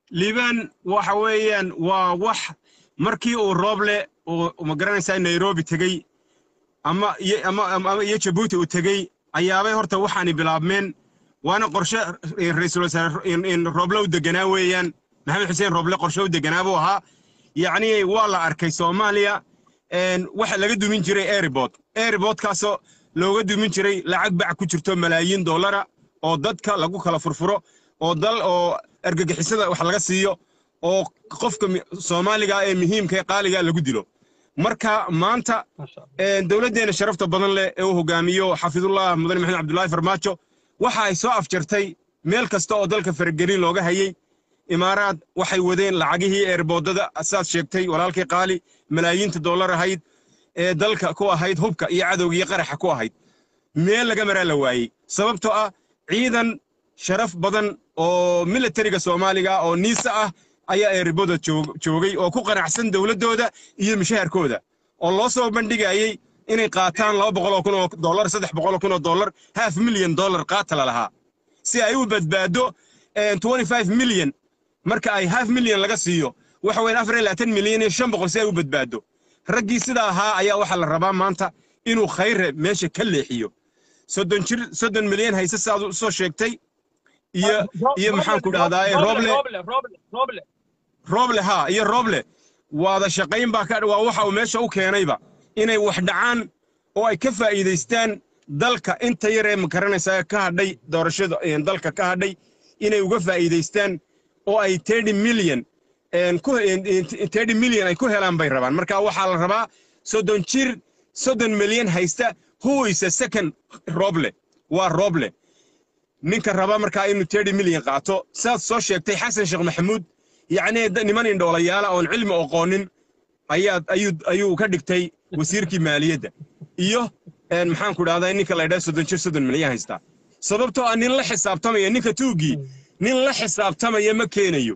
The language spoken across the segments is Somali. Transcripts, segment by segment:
liibaan waxa weeyaan waa wax markii uu rooble uu ma garanaysaa nairobi tegey ama iyo ama ama iyo jabuuti uu tegey ayaabay horta waxaani bilaabmeen waana qorshe ra-iisul wasaare in rooble u deganaa weeyaan maxamed xuseen rooble qorshe u deganaa buu ahaa yacni waa la arkay soomaaliya waxa laga dumin jiray airport airportkaasoo looga dumin jiray lacag bac ku jirto malaayiin dollara oo dadka lagu kala furfuro oo dal oo argagixisada wax laga siiyo oo qofka soomaaliga ee muhiimka ee qaaliga lagu dilo marka maanta dowladdeena sharafta badan leh ee uu hogaamiyo xafidullah mudane maxamed cabdullaahi farmaajo waxa ay soo afjartay meel kasta oo dalka faragelin looga hayey imaaraad waxay wadeen lacagihii eerboodada saad sheegtay walaalkii qaali malaayiinta dollar ahayd ee dalka ku ahayd hubka iyo cadowga iyo qaraxa ku ahayd meel laga maraa la waayey sababtoo ah ciidan sharaf badan oo militariga soomaaliga oo niisa ah ayaa eerbooda joogay oo ku qanacsan dowladdooda iyo mushaharkooda oo loo soo bandhigayey inay qaataan laba boqoloo kun oo dollar saddex boqoloo kun oo dollar half milyan dollar qaatala lahaa si ay u badbaado twenty five milyan marka ay half milyan laga siiyo waxa weyn afar iyo labaatan milyan iyo shan boqol si ay u badbaado raggii sidaa ahaa ayaa waxaa la rabaa maanta inuu khayre meesha ka leexiyo soddon jir soddon milyan hayse saad u soo sheegtay iyo iyo maxaan ku dhahdaa roble roble ha iyo roble waada shaqayn baa ka waa waxa uu meesha u keenayba inay wax dhacaan oo ay ka faa'iidaystaan dalka inta yar ee makaranaysaa ka hadhay doorashada dalka ka hadhay inay uga faa'iidaystaan oo ay thirty milyan thirty milyan ay ku helaan bay rabaan marka waxaa la rabaa soddon jir soddon milyan haysta who is a second roble waa roble ninka raba markaa inuu thirty milyan qaato saad soo sheegtay xasan sheekh maxamuud yacni niman indhoolayaala oon cilmi oqoonin ayaa ayuu ayuu ka dhigtay wasiirkii maaliyadda iyo maxaan ku dhahdaa ninka la ydhaha soddon jir soddon milyan haystaa sababtoo ah nin la xisaabtamaya ninka tuuggii nin la xisaabtamaya ma keenayo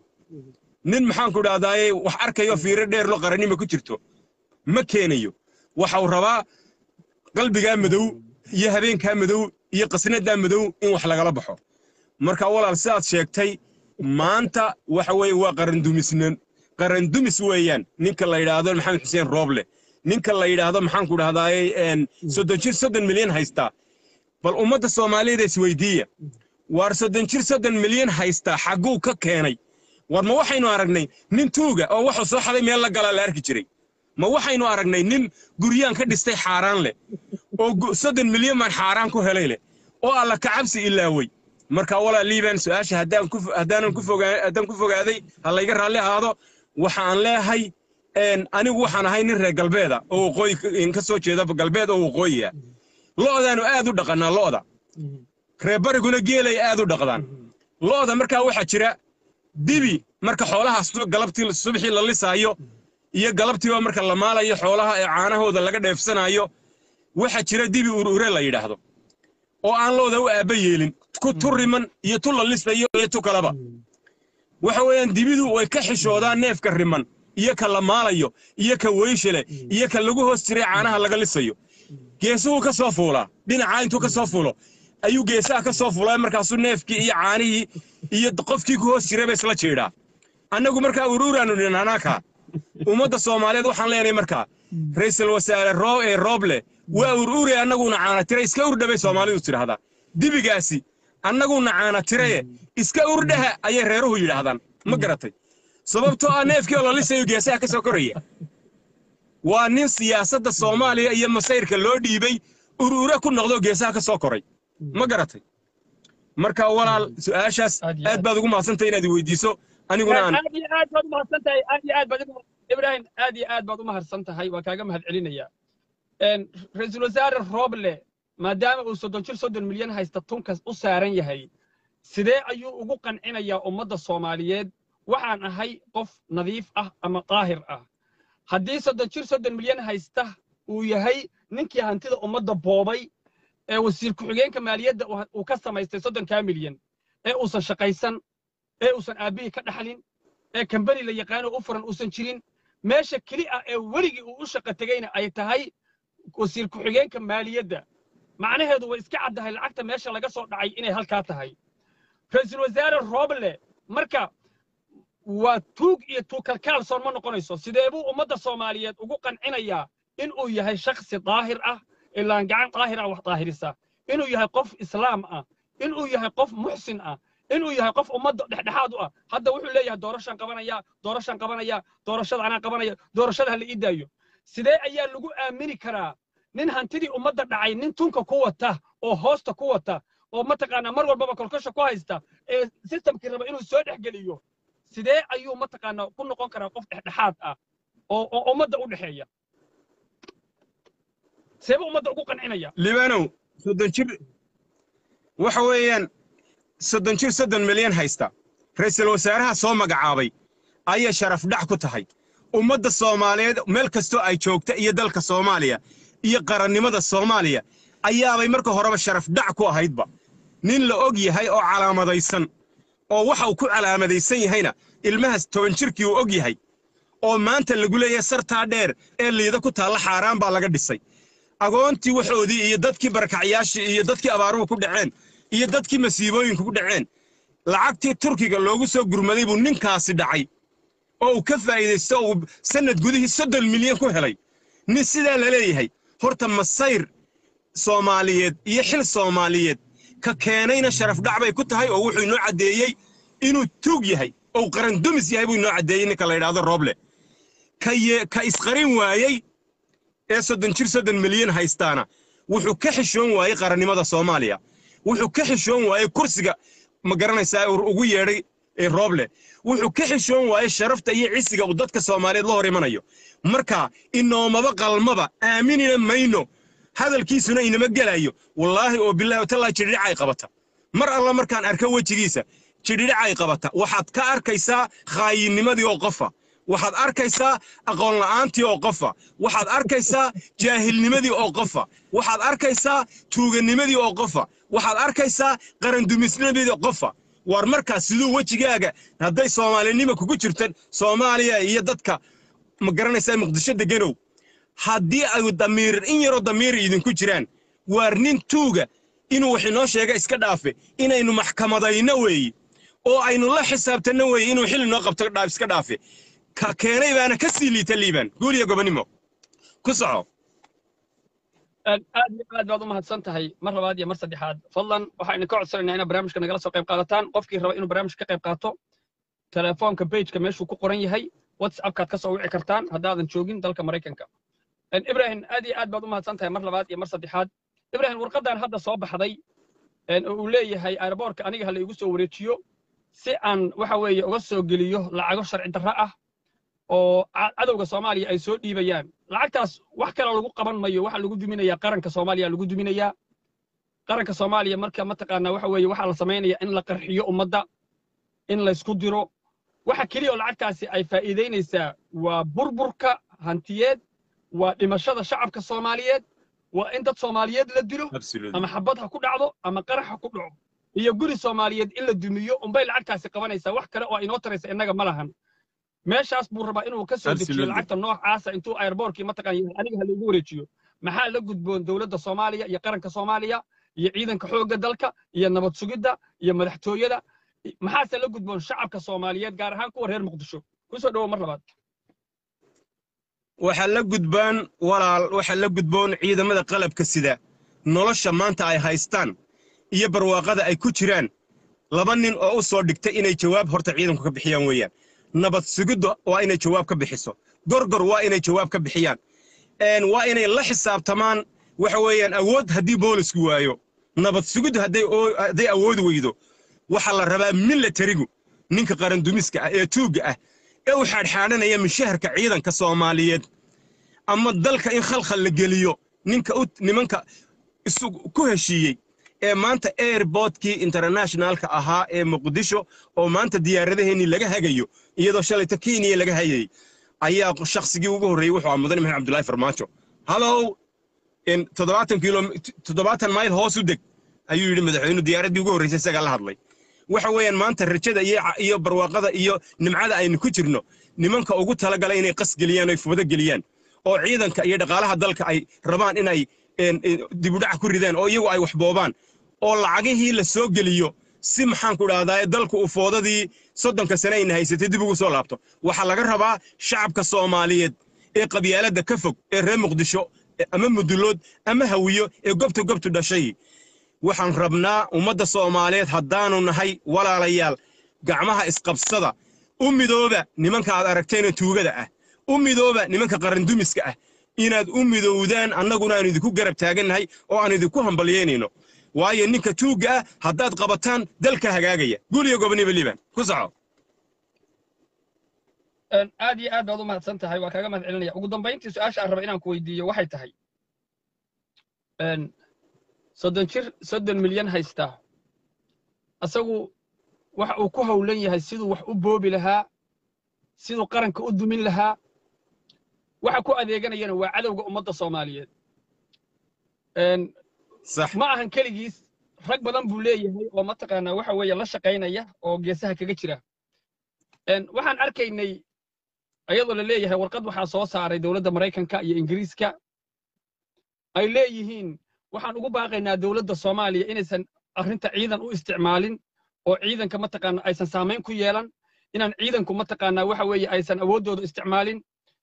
nin maxaan ku dhahdaayey wax arkayo fiiro dheer lo qarannima ku jirto ma keenayo waxau rabaa qalbigaa madow iyo habeenkaa madow iyo qasnadaa madow in wax lagala baxo marka walaal sidaad sheegtay maanta waxa weeye waa qarandumisnan qarandumis weeyaan ninka la yidhaahdo maxamed xuseen rooble ninka la yidhaahdo maxaan ku dhahdaayey soddon jir soddon milyan haystaa bal ummadda soomaaliyeed isweydiiya waar soddon jir soddon milyan haystaa xagguu ka keenay war ma waxaynu aragnay nin tuuga oo waxuu soo xaday meel la galaa la arki jiray ma waxaynu aragnay nin guryaan ka dhistay xaaraan leh oo soddon milyan baan xaaraan ku helay leh oo alla kacabsi ilaawey marka walaa liibaan su-aasha haddaan ku haddaanan ku fogaa haddaan ku fogaaday ha layga raalli ahaado waxaan leeyahay anigu waxaan ahay nin reer galbeeda oo waqooyi ka soo jeeda galbeed oo waqooyiya lo'daanu aad u dhaqannaa lo'da reer bariguna geelay aad u dhaqdaan lo'da markaa waxaa jira dibi marka xoolaha galabtii subxii la lisaayo iyo galabtiiba marka la maalayo xoolaha ee caanahooda laga dheefsanayo waxaa jira dibi urure la yidhaahdo oo aan looda u aabba yeelin ku tu riman iyo tu la lisayo iyo tu kaleba waxa weeyaan dibidu way ka xishoodaan neefka riman iyo ka la maalayo iyo ka weyshale iyo ka lagu hoos jiray caanaha laga lisayo geesuhu ka soo fuulaa dhinacaa intuu ka soo fuulo ayuu geesaha ka soo fuulaa markaasuu neefkii iyo caanihii iyo qofkii ku hoos jiray ba isla jeedhaa annagu markaa uruuraanu dhinanaaka ummadda soomaaliyeed waxaan leenahay markaa ra'iisul wasaare roo ee rooble waa uruure annaguna caana tira iska urdhabay soomaalidu tidhaahdaa dibigaasi annaguna caana tiraye iska urdhaha ayay reeruhu yidhaahdaan ma garatay sababtoo ah neefkii oo la lisayo geesaha ka soo koraya waa nin siyaasadda soomaaliya iyo masayrka loo dhiibay uruure ku noqdo geesaha ka soo koray ma garatay marka walaal su-aashaas aad baad ugu mahadsantay inaad i weydiiso aniguna aan aad iyo aad baad umahadsantahay aad iyo aad baad ibrahim aad iyo aad baad u mahadsan tahay waa kaaga mahad celinaya ra-iisul wasaare roble maadaama uu soddon jir soddon milyan haysta tunkas u saaran yahay sidee ayuu ugu qancinayaa ummadda soomaaliyeed waxaan ahay qof nadiif ah ama daahir ah haddii soddon jir soddon milyan haysta uu yahay ninkii hantida ummadda boobay ee wasiir ku-xigeenka maaliyadda uu ka samaystay soddonkaa milyan ee uusan shaqaysan ee uusan aabbihii ka dhaxlin ee kambani la yaqaano u furan uusan jirin meesha keli ah ee weligii uu u shaqo tegeyna ay tahay wasiir ku-xigeenka maaliyadda macnaheedu way iska caddahay lacagta meesha laga soo dhacay inay halkaa tahay ra-iisul wasaare rooble marka waa tuug iyo tuukalkaalsoon ma noqonayso sidee buu ummadda soomaaliyeed ugu qancinayaa in uu yahay shakhsi daahir ah ilaan gacan daahir ah wax daahirisa inuu yahay qof islaam ah inuu yahay qof muxsin ah inuu yahay qof ummadda dhexdhexaad u ah hadda wuxuu leeyahay doorashaan qabanaya doorashaan qabanaya doorashada anaa qabanaya doorashada ha la ii daayo sidee ayaa lagu aamini karaa nin hantidii ummadda dhacay nin tunka ku wata oo hoosta ku wata oo mataqaanaa mar walbaba kolkosha ku haysta ee sistamkii raba inuu soo dhexgeliyo sidee ayuu mataqaanaa ku noqon karaa qof dhexdhexaad ah oo oo ummadda u dhexeeya seeba ummadda ugu qancinaya libanow soddon jir waxa weeyaan soddon jir soddon milyan haysta ra'iisul wasaaraha soo magacaabay ayay sharaf dhac ku tahay ummadda soomaaliyeed meel kastoo ay joogta iyo dalka soomaaliya iyo qarannimada soomaaliya ayaabay marka horeba sharaf dhac ku ahaydba nin la og yahay oo calaamadaysan oo waxa uu ku calaamadaysan yahayna ilmahaas toban jirkii uu og yahay oo maanta lagu leeyahay sartaa dheer ee liida ku taalla xaaraan baa laga dhisay agoontii waxoodii iyo dadkii barakacyaashii iyo dadkii abaaruhu ku dhaceen iyo dadkii masiibooyinku ku dhaceen lacagtii turkiga loogu soo gurmaday buu ninkaasi dhacay oo uu ka faa'iidaysto uu sannad gudihii soddon milyan ku helay nin sidaa la leeyahay horta masayr soomaaliyeed iyo xil soomaaliyeed ka keenayna sharaf dhac bay ku tahay oo wuxuu inoo caddeeyey inuu tuug yahay oo qarandumis yahay buu inoo caddeeyey ninka la yidhaahdo rooble ka ye ka isqarin waayey ee soddon jir soddon milyan haystaana wuxuu ka xishoon waayey qarannimada soomaaliya wuxuu ka xishoon waayey kursiga ma garanaysaa uu ugu yeedhay ee rooble wuxuu ka xishoon waayey sharafta iyo cisiga uu dadka soomaaliyeed la hor imanayo marka inoomaba qalmaba aaminina mayno hadalkiisuna inama gelayo wallaahi oo bilaahi tallaa jidhidhacay qabata mar alla markaan arko wejigiisa jidhidhacay qabata waxaad ka arkaysaa khaayinnimadii oo qofa waxaad arkaysaa aqoon la'aantii oo qofa waxaad arkaysaa jaahilnimadii oo qofa waxaad arkaysaa tuuganimadii oo qofa waxaad arkaysaa qarandumisnimadii oo qofa war markaas siduu wejigaaga hadday soomaalinima kugu jirta soomaaliya iyo dadka ma garanaysaa muqdisho deganow haddii ay damiir in yaroo damiir idinku jiraan waar nin tuuga inuu wax inoo sheega iska dhaafe inaynu maxkamadayno weeyi oo aynu la xisaabtanno weeye inuu xil inoo qabto dhaaf iska dhaafe ka keenay baana ka sii liita liibaan guuliya gobonimo ku soco aad iyo aad baad u mahadsan tahay mar labaad iyo mar saddexaad fadlan waxaynu ka codsanaynaa inaad barnaamijka nagala soo qayb qaadataan qofkii raba inuu barnaamijka ka qayb qaato telefoonka pageka meeshuu ku qoran yahay whatsappkaad ka soo wici kartaan haddaadan joogin dalka maraykanka ibrahim aad iyo aad baad u mahadsan tahay mar labaad iyo mar saddexaad ibrahim warqaddan hadda soo baxday oo uu leeyahay aeroboortka aniga ha la igu soo wareejiyo si aan waxa weeye uga soo geliyo lacago sharci darro ah oo cadowga soomaaliya ay soo dhiibayaan lacagtaas wax kale lagu qaban mayo waxa lagu duminayaa qaranka soomaaliya lagu duminayaa qaranka soomaaliya marka mataqaanaa waxa weeye waxaa la samaynaya in la qarxiyo ummadda in laysku diro waxa keliya oo lacagtaasi ay faa'iidaynaysaa waa burburka hantiyeed waa dhimashada shacabka soomaaliyeed waa in dad soomaaliyeed la dilo ama xabad ha ku dhacdo ama qarax ha ku dhaco iyo guri soomaaliyeed in la dumiyo unbay lacagtaasi qabanaysaa wax kale oo inoo taraysa innaga ma lahan meeshaas buu rabaa inuu ka soo dejiyo lacagta noocaasa intuu airboortkii mataqaan aniga ha loogu wareejiyo maxaa la gudboon dowladda soomaaliya iyo qaranka soomaaliya iyo ciidanka xoogga dalka iyo nabad sugidda iyo madaxtooyada maxaase la gudboon shacabka soomaaliyeed gaar ahaan kuwa reer muqdisho kusoo dhowo mar labaad waxaa la gudbaan walaal waxaa la gudboon ciidamada qalabka sida nolosha maanta ay haystaan iyo barwaaqada ay ku jiraan laba nin oo u soo dhigtay inay jawaab horta ciidanku ka bixiyaan weeyaan nabad sugiddu waa inay jawaab ka bixiso gorgor waa inay jawaab ka bixiyaan waa inay la xisaabtamaan waxa weeyaan awood haddii boolisku waayo nabad sugiddu hadday awoodi weydo waxaa la rabaa milatarigu ninka qarandumiska ah ee tuugga ah ee u xaadxaadhanaya mishaharka ciidanka soomaaliyeed ama dalka in khalkhal la geliyo ninka nimanka isu ku heshiiyey ee maanta airbortkii internationalka ahaa ee muqdisho oo maanta diyaaradaheennii laga hagayo iyadoo shalayta kenya laga hayayey ayaa shakhsigii ugu horreeyey wuxuu ah mudane maxamed abdullaahi farmaajo halow toddobaatan kilo toddobaatan mayl hoos u deg ayuu yidhi madaxweynu diyaaraddii ugu horreysay isagaa la hadlay waxa weeyaan maanta rajada iyo barwaaqada iyo nimcada aynu ku jirno nimanka ugu talagala inay qas geliyaan oy foodo geliyaan oo ciidanka iyo dhaqaalaha dalka ay rabaan inay dibudhac ku ridaan oo iyagu ay wax boobaan oo lacagihii la soo geliyo si maxaan ku dhahdaa dalku uu foodadii soddonka sane ayna haysatay dib ugu soo laabto waxaa laga rabaa shacabka soomaaliyeed ee qabyaaladda ka fog ee reer muqdisho ama mudulood ama hawiyo ee gobta gobtu dhashay waxaan rabnaa ummadda soomaaliyeed haddaanu nahay walaalayaal gacmaha isqabsada u midooba nimanka aad aragteenoo tuugada ah u midooba nimanka qarandumiska ah inaad u midowdaan annaguna aanu idinku garab taagannahay oo aan idinku hambalyeynayno waayo ninka tuugga ah haddaad qabataan dalka hagaagaya guliyo goboniba liban ku soco aad iyo aad baad u mahadsan tahay waa kaaga mahad celinaya ugu dambayntii su-aasha aan raba inaan ku weydiiyo waxay tahay soddon jir soddon milyan haystaa asagu waxa uu ku howlan yahay siduu wax u boobi lahaa siduu qaranka u dumin lahaa waxa ku adeeganayana waa cadowga ummadda soomaaliyeed ma ahan keligiis rag badan buu leeyahay oo mataqaanaa waxa weeye la shaqaynaya oo geesaha kaga jira waxaan arkaynay ayadoo la leeyahay warqad waxaa soo saaray dowladda maraykanka iyo ingiriiska ay leeyihiin waxaan ugu baaqaynaa dowladda soomaaliya inaysan arrinta ciidan u isticmaalin oo ciidanka mataqaanaa aysan saamayn ku yeelan inaan ciidanku mataqaanaa waxa weeye aysan awooddooda isticmaalin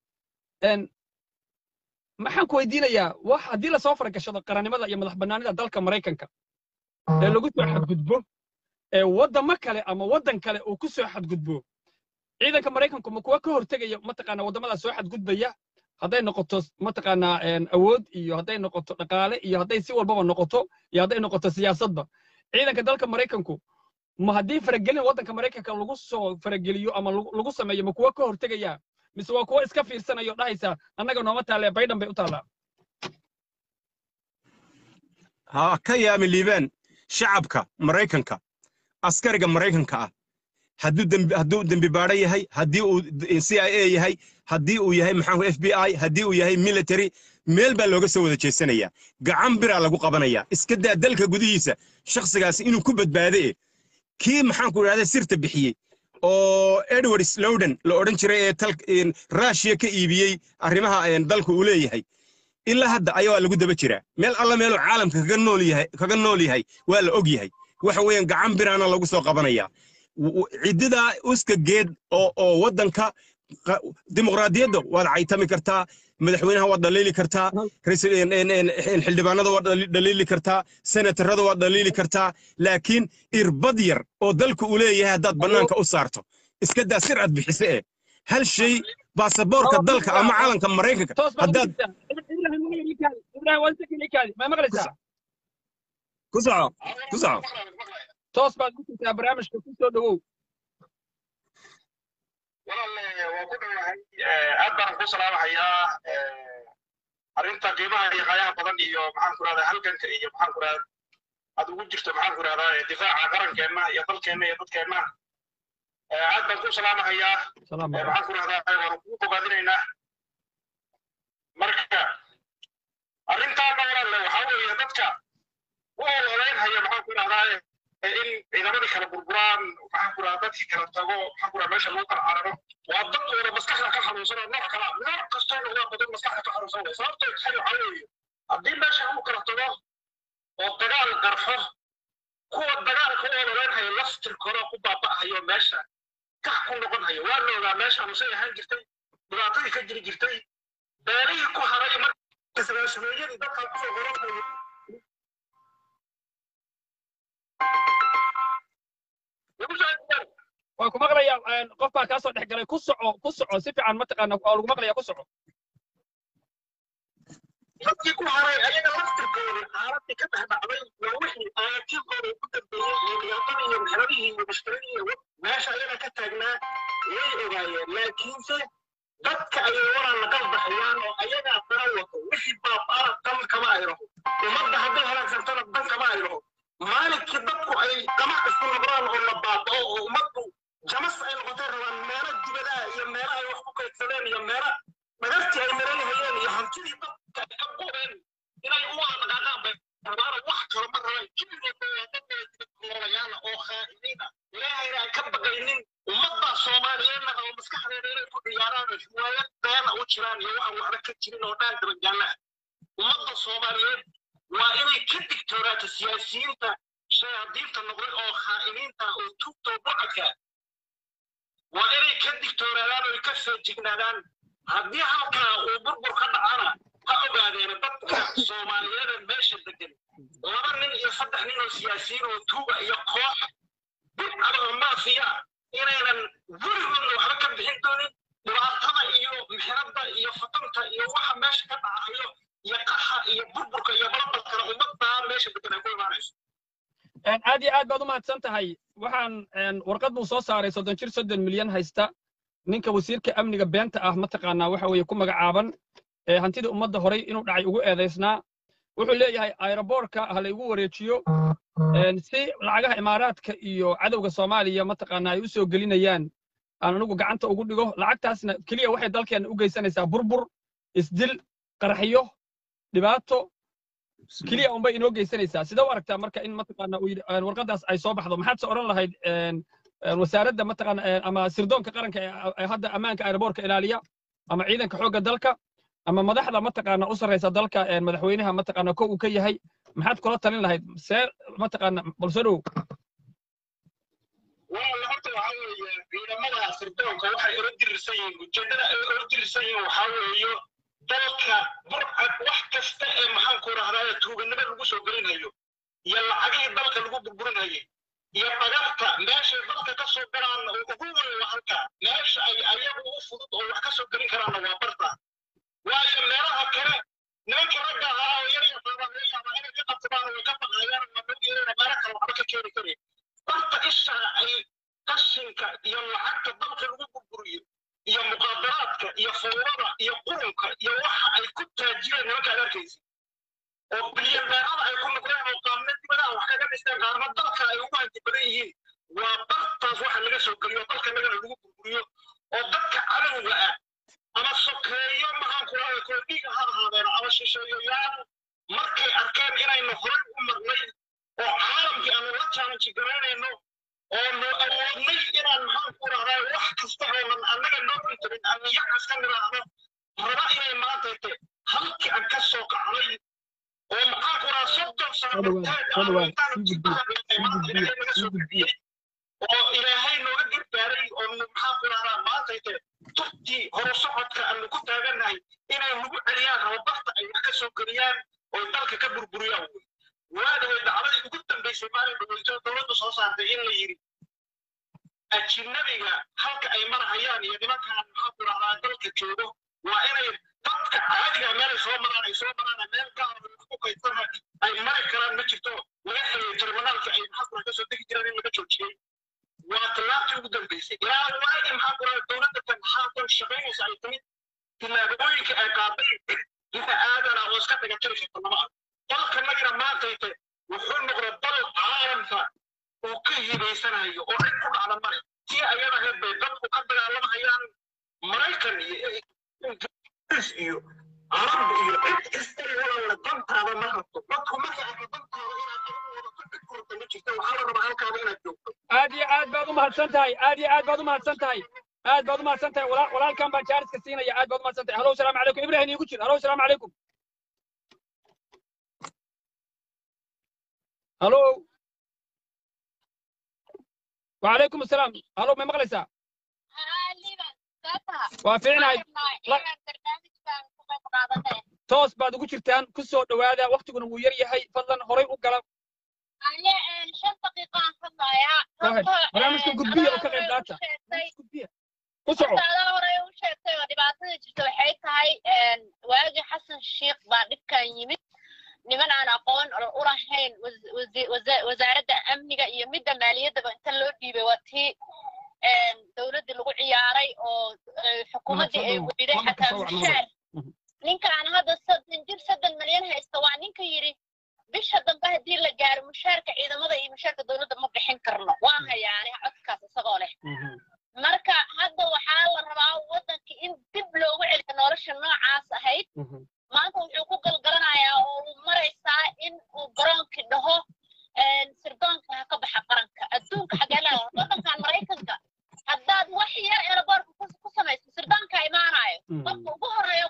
maxaan ku weydiinayaa wax haddii lasoo faragashado qarannimada iyo madax bannaanida dalka maraykanka ee lagu soo xadgudbo ee waddamo kale ama waddan kale uu ku soo xadgudbo ciidanka maraykanku ma kuwa ka hortegaya mataqaanaa waddamadaas soo xadgudbaya hadday noqoto mataqaanaa awood iyo hadday noqoto dhaqaale iyo hadday si walbaba noqoto iyo hadday noqoto siyaasadba ciidanka dalka maraykanku ma haddii faragelin waddanka maraykanka lagu soo farageliyo ama lagu sameeyo ma kuwa ka hortegaya mise waa kuwa iska fiirsanayo dhahaysa annaga nooma taalee baydan bay u taallaa ha ka yaami liibaan shacabka maraykanka askariga maraykanka ah hadduu dembi baadho yahay haddii uu c i a yahay haddii uu yahay maxaanku f b i haddii uu yahay military meel baa looga soo wada jeesanayaa gacan biraa lagu qabanayaa iska daa dalka gudihiisa shakhsigaasi inuu ku badbaado e kii maxaanku idhahda sirta bixiyey oo edward snowden la odhan jiray ee rushiya ka iibiyey arrimaha dalku uu leeyahay ilaa hadda ayaa lagu daba jiraa meel alla meeluu caalamka kaga nool yahay kaga nool yahay waa la og yahay waxa weeyaan gacan biraana lagu soo qabanayaa ciddidaa uska geed oo oo waddanka dimuqraadiyadda waad caytami kartaa madaxweynaha waad dhaliili kartaa xildhibaanada waad dhaliili kartaa senatarada waad dhaliili kartaa laakiin irbad yar oo dalka uu leeyahay haddaad bannaanka u saarto iska daa sir ad bixise eh hal shay baasaboorka dalka ama calanka maraykanka haddaad ku soco ku soco toos baad ku jirtaa barnaamijka ku soo dhowow walaale waa ku dhowahay aad baan ku salaamahayaa arrinta qiimaha iyo qaayaha badan iyo maxaan ku rahdaa halganka iyo maxaan ku rahdaa aad ugu jirto maxaan ku rahdaa difaaca qarankeenna iyo dalkeenna iyo dadkeenna aad baan ku salaamahayaa maxaan ku rahdaa waanu kugu bogaadinaynaa marka arrintaana walaale waxaa weeye dadka u ololeynhaya maxaan ku rahdaa in ciidamadii kala burburaan maxaan ku rahdaa dadkii kala tago maxaan ku rahdaa meesha lagu kala cararo waa dadkooda maskaxda ka xanuunsanoo nooc kala nooc kastoo noqdaa badan maskaxda ka xanuunsan way sababtoo tahay waxaa weeye haddii meesha lagu kala tago oo dagaal qarxo kuwa dagaalka u ololeynhaya laftirkooda ku baaba'hayo meesha kax ku noqon hayo waa la ogaa meesha musay ahaan jirtay dhibaatadii ka jiri jirtay beerihii ku haray markasagaashameeyadii dadka kusoo qoranhayo waan ku maqlayaa qof baa kaa soo dhex galay ku soco ku soco si fiican mataqaana waa lagu maqlayaa ku soco dadkii ku haray ayaga laftirkooda xaaladii ka dhex dhacday waa wixii aayatiinkooda ugu dambeeyey iyo dhibaatadii iyo mexradihii iyo mushkiladii iyo meesha ayaga ka taagnaa way ogaayeen laakiinse dadka ayay waraa la qalbaxayaan oo ayagaa dara wato wixii baaba'ana dan kama ayraho ummadda hadday halaagsantana dan kama ayraho maalinkii dadku ay qamac isku noqdaan oo la baaba'o oo ummaddu jamas ay noqotay rabaan meelo dibadaha iyo meelo ay wax ku kaydsadeen iyo meelo dhagartii ay maranahayeen iyo hantidii dadka ay ka qoreen inay u wada dhaqaaqaan bay rabaana wax kale ma rabaan kulligoodba waa dad wadayaala oo khaa'iniina ilaahayna aan ka baqaynin ummadda soomaaliyeedna oo maskaxdeeda inay ku ciyaaraan oo hiwaayad beena u jiraan iyo waxaan waxba ka jirin oo dhaan dabajaalla ah ummadda soomaaliyeed waa inay ka digtoonaato siyaasiyiinta shayaadiinta noqday oo khaa'iniinta oo tugtoo bocadka waa inay ka digtoonaadaan oo ka feejignaadaan haddii halkaa uu burbur ka dhacana ha ogaadeena dadka soomaaliyeed ee meesha degan laba nin iyo saddex nin oo siyaasiyiin oo tuuga iyo koox bidcada oo maafiya inaynan weligoodna waxba ka bixin doonin dhibaatada iyo mixnada iyo fatanta iyo waxa meesha ka dhacayo iyo qaxa iyo burburka iyo balbalkana ummaddaa meesha degan ay ku imaanayso aad iyo aad baad u mahadsan tahay waxaan warqad buu soo saaray soddon jir soddon milyan haysta ninka wasiirka amniga beenta ah mataqaanaa waxa weeye ku magacaaban ee hantida ummadda horay inuu dhacay ugu eedaysnaa wuxuu leeyahay aeroboortka ha laygu wareejiyo si lacagaha imaaraadka iyo cadowga soomaaliya mataqaanaa ay u soo gelinayaan aan anigu gacanta ugu dhigo lacagtaasna keliya waxay dalkeenna u geysanaysaa burbur isdil qaraxyo dhibaato keliya unbay inoo geysanaysaa sida u aragtaa marka in mataqaana uu yidhi warqadaas ay soo baxdo maxaad se odhan lahayd wasaaradda mataqaana ama sirdoonka qaranka ee hadda ammaanka aeroboortka ilaaliya ama ciidanka xoogga dalka ama madaxda mataqaana u sarraysa dalka madaxweynaha mataqaana ko uu ka yahay maxaad kula talin lahayd see mataqaana balso dhow walaal horta waxaa weeye ciidamada sirdoonka waxay ula dirirsan yihiin ujeeddada ay ula dirirsan yihiin waxaa weeyo dalka burcad wax kasta ee maxaan ku rahdaa tuuganimo lagu soo gelinayo iyo lacagihii dalka lagu burburinayay iyo dhagarta meeshay dalka ka soo galaan oo ugu weyn waa halka meesha ay ayagu u fudud oo wax ka soo gelin karaanna waa barta waayo meelaha kale nimanka ragga ahaa oo yar yar baa laga yaabaa inay ka qabsadaan way ka baqayaan waa mogeedana meelo kale waxba ka keeni karin barta isha ay qashinka iyo lacagta dalka lagu burburiyo iyo muqaadaraadka iyo fawrada iyo qurunka iyo waxa ay ku taajireen nimanka aad arkaysa oo bilyaneerada ay ku noqdeen oo qaarna dibadaha wax kaga dhisteen qaarna dalka ay ugu hanti badan yihiin waa bartaas waxa laga soo geliyo dalka nagana lagu burburiyo oo dadka cadowga ah ama sokeeyo maxaan ku raaya koodhiga ha ahaadeen ama shisheeyoyaal markay arkeen inaynu horay u marnay oo caalamkii aanu la challenge garaynayno oo nu awoodnay inaan maxaan ku rahdaa wax kasta oonan annaga noo cuntarin ama yacas ka nidhaahno raba inay maanta te halkii aan ka soo qacnay oo maxaan ku rahaa soddon sano oo ilaahay nooga garbaaray oo maxaan ku rahdaa maanta te turtii hore socodka aanu ku taagannahay inay nagu celiyaan rababarta ay wax ka soo geliyaan oo dalka ka burburiyaan waada way dhacdadii ugu dambaysay maalin dhaweyto dowladdu soo saartay in la yidhi ajinabiga halka ay marahayaan iyo nimankaan maxaa ku rahdaa dalka joogo waa inay dadka caadiga meelay soo maraan ay soo maraan meel gaara ku kaydsanha ay mari karaan ma jirto laga xiriyo terminaalka ay maxaa ku rahdaa kasoo degi jiraan in laga joojiyey waa tallaabtii ugu dambaysay ilaa waagi maxaa ku rahdaa dowladda tan haatan shaqaynaysa ay timid tillaabooyinka ay qaaday inta aadana oo iska dhiga jiri karta lama arko dalkanagina maantayte wuxuu noqda dal caalamka uu ka hibaysanayo oo cid ku dhacda male tii ayada heed bay dadku ka dagaalamahayaan maraykan iyo ingiriis iyo carab iyo cid kasta walalla dantaada ma rabto dadku markay arko dantaada inaad adigu wadato cid ku rabta ma jirto waxaa la rabaa halkaada inaad joogto aad iyo aad baad u mahadsan tahay aad iyo aad baad u mahadsan tahay aad baad u mahadsan tahay walaal walaalkan baan jaariska siinaya aad baad u mahadsan tahay halow salaamu calaykum ibrahim iigu jir halow salaamu calaykum halow وعليكم السلام هلو ما مغلسة waa fiicnahay toos baad ugu jirtaan ku soo dhowaada waktiguna wuu yar yahay fadlan horay u gala barnaamijka gudbiya oo ka qayb qaata ku soco horey u sheegtay oo dhibaatada jirta waxay tahay waagii xasan sheikh baa dhibkan yimid niman aan aqoon u lahayn wasaaradda amniga iyo midda maaliyaddaba inta loo dhiibay waa tii dowladdii lagu ciyaaray oo xukuumaddii ay weyday xataa mushaar ninkaan hadda soddon jir soddon milyan haysta waa ninka yidhi bisha dambe haddii la gaaro mushaarka ciidamada iyo mushaarka dowladda ma bixin karno waan hayaanay codkaas isagoo leh marka hadda waxaa la rabaa waddanka in dib loogu celiyo nolosha noocaas ahayd maanta wuxuu ku galgalanayaa oo uu maraysaa in uu garoonkii dhaho sirdoonka ha ka baxa qaranka adduunka xagee leedahay waddankan maraykanka haddaad wax yar eeraboorka ku samayso sirdoonka imaanayo qofka ugu horreeya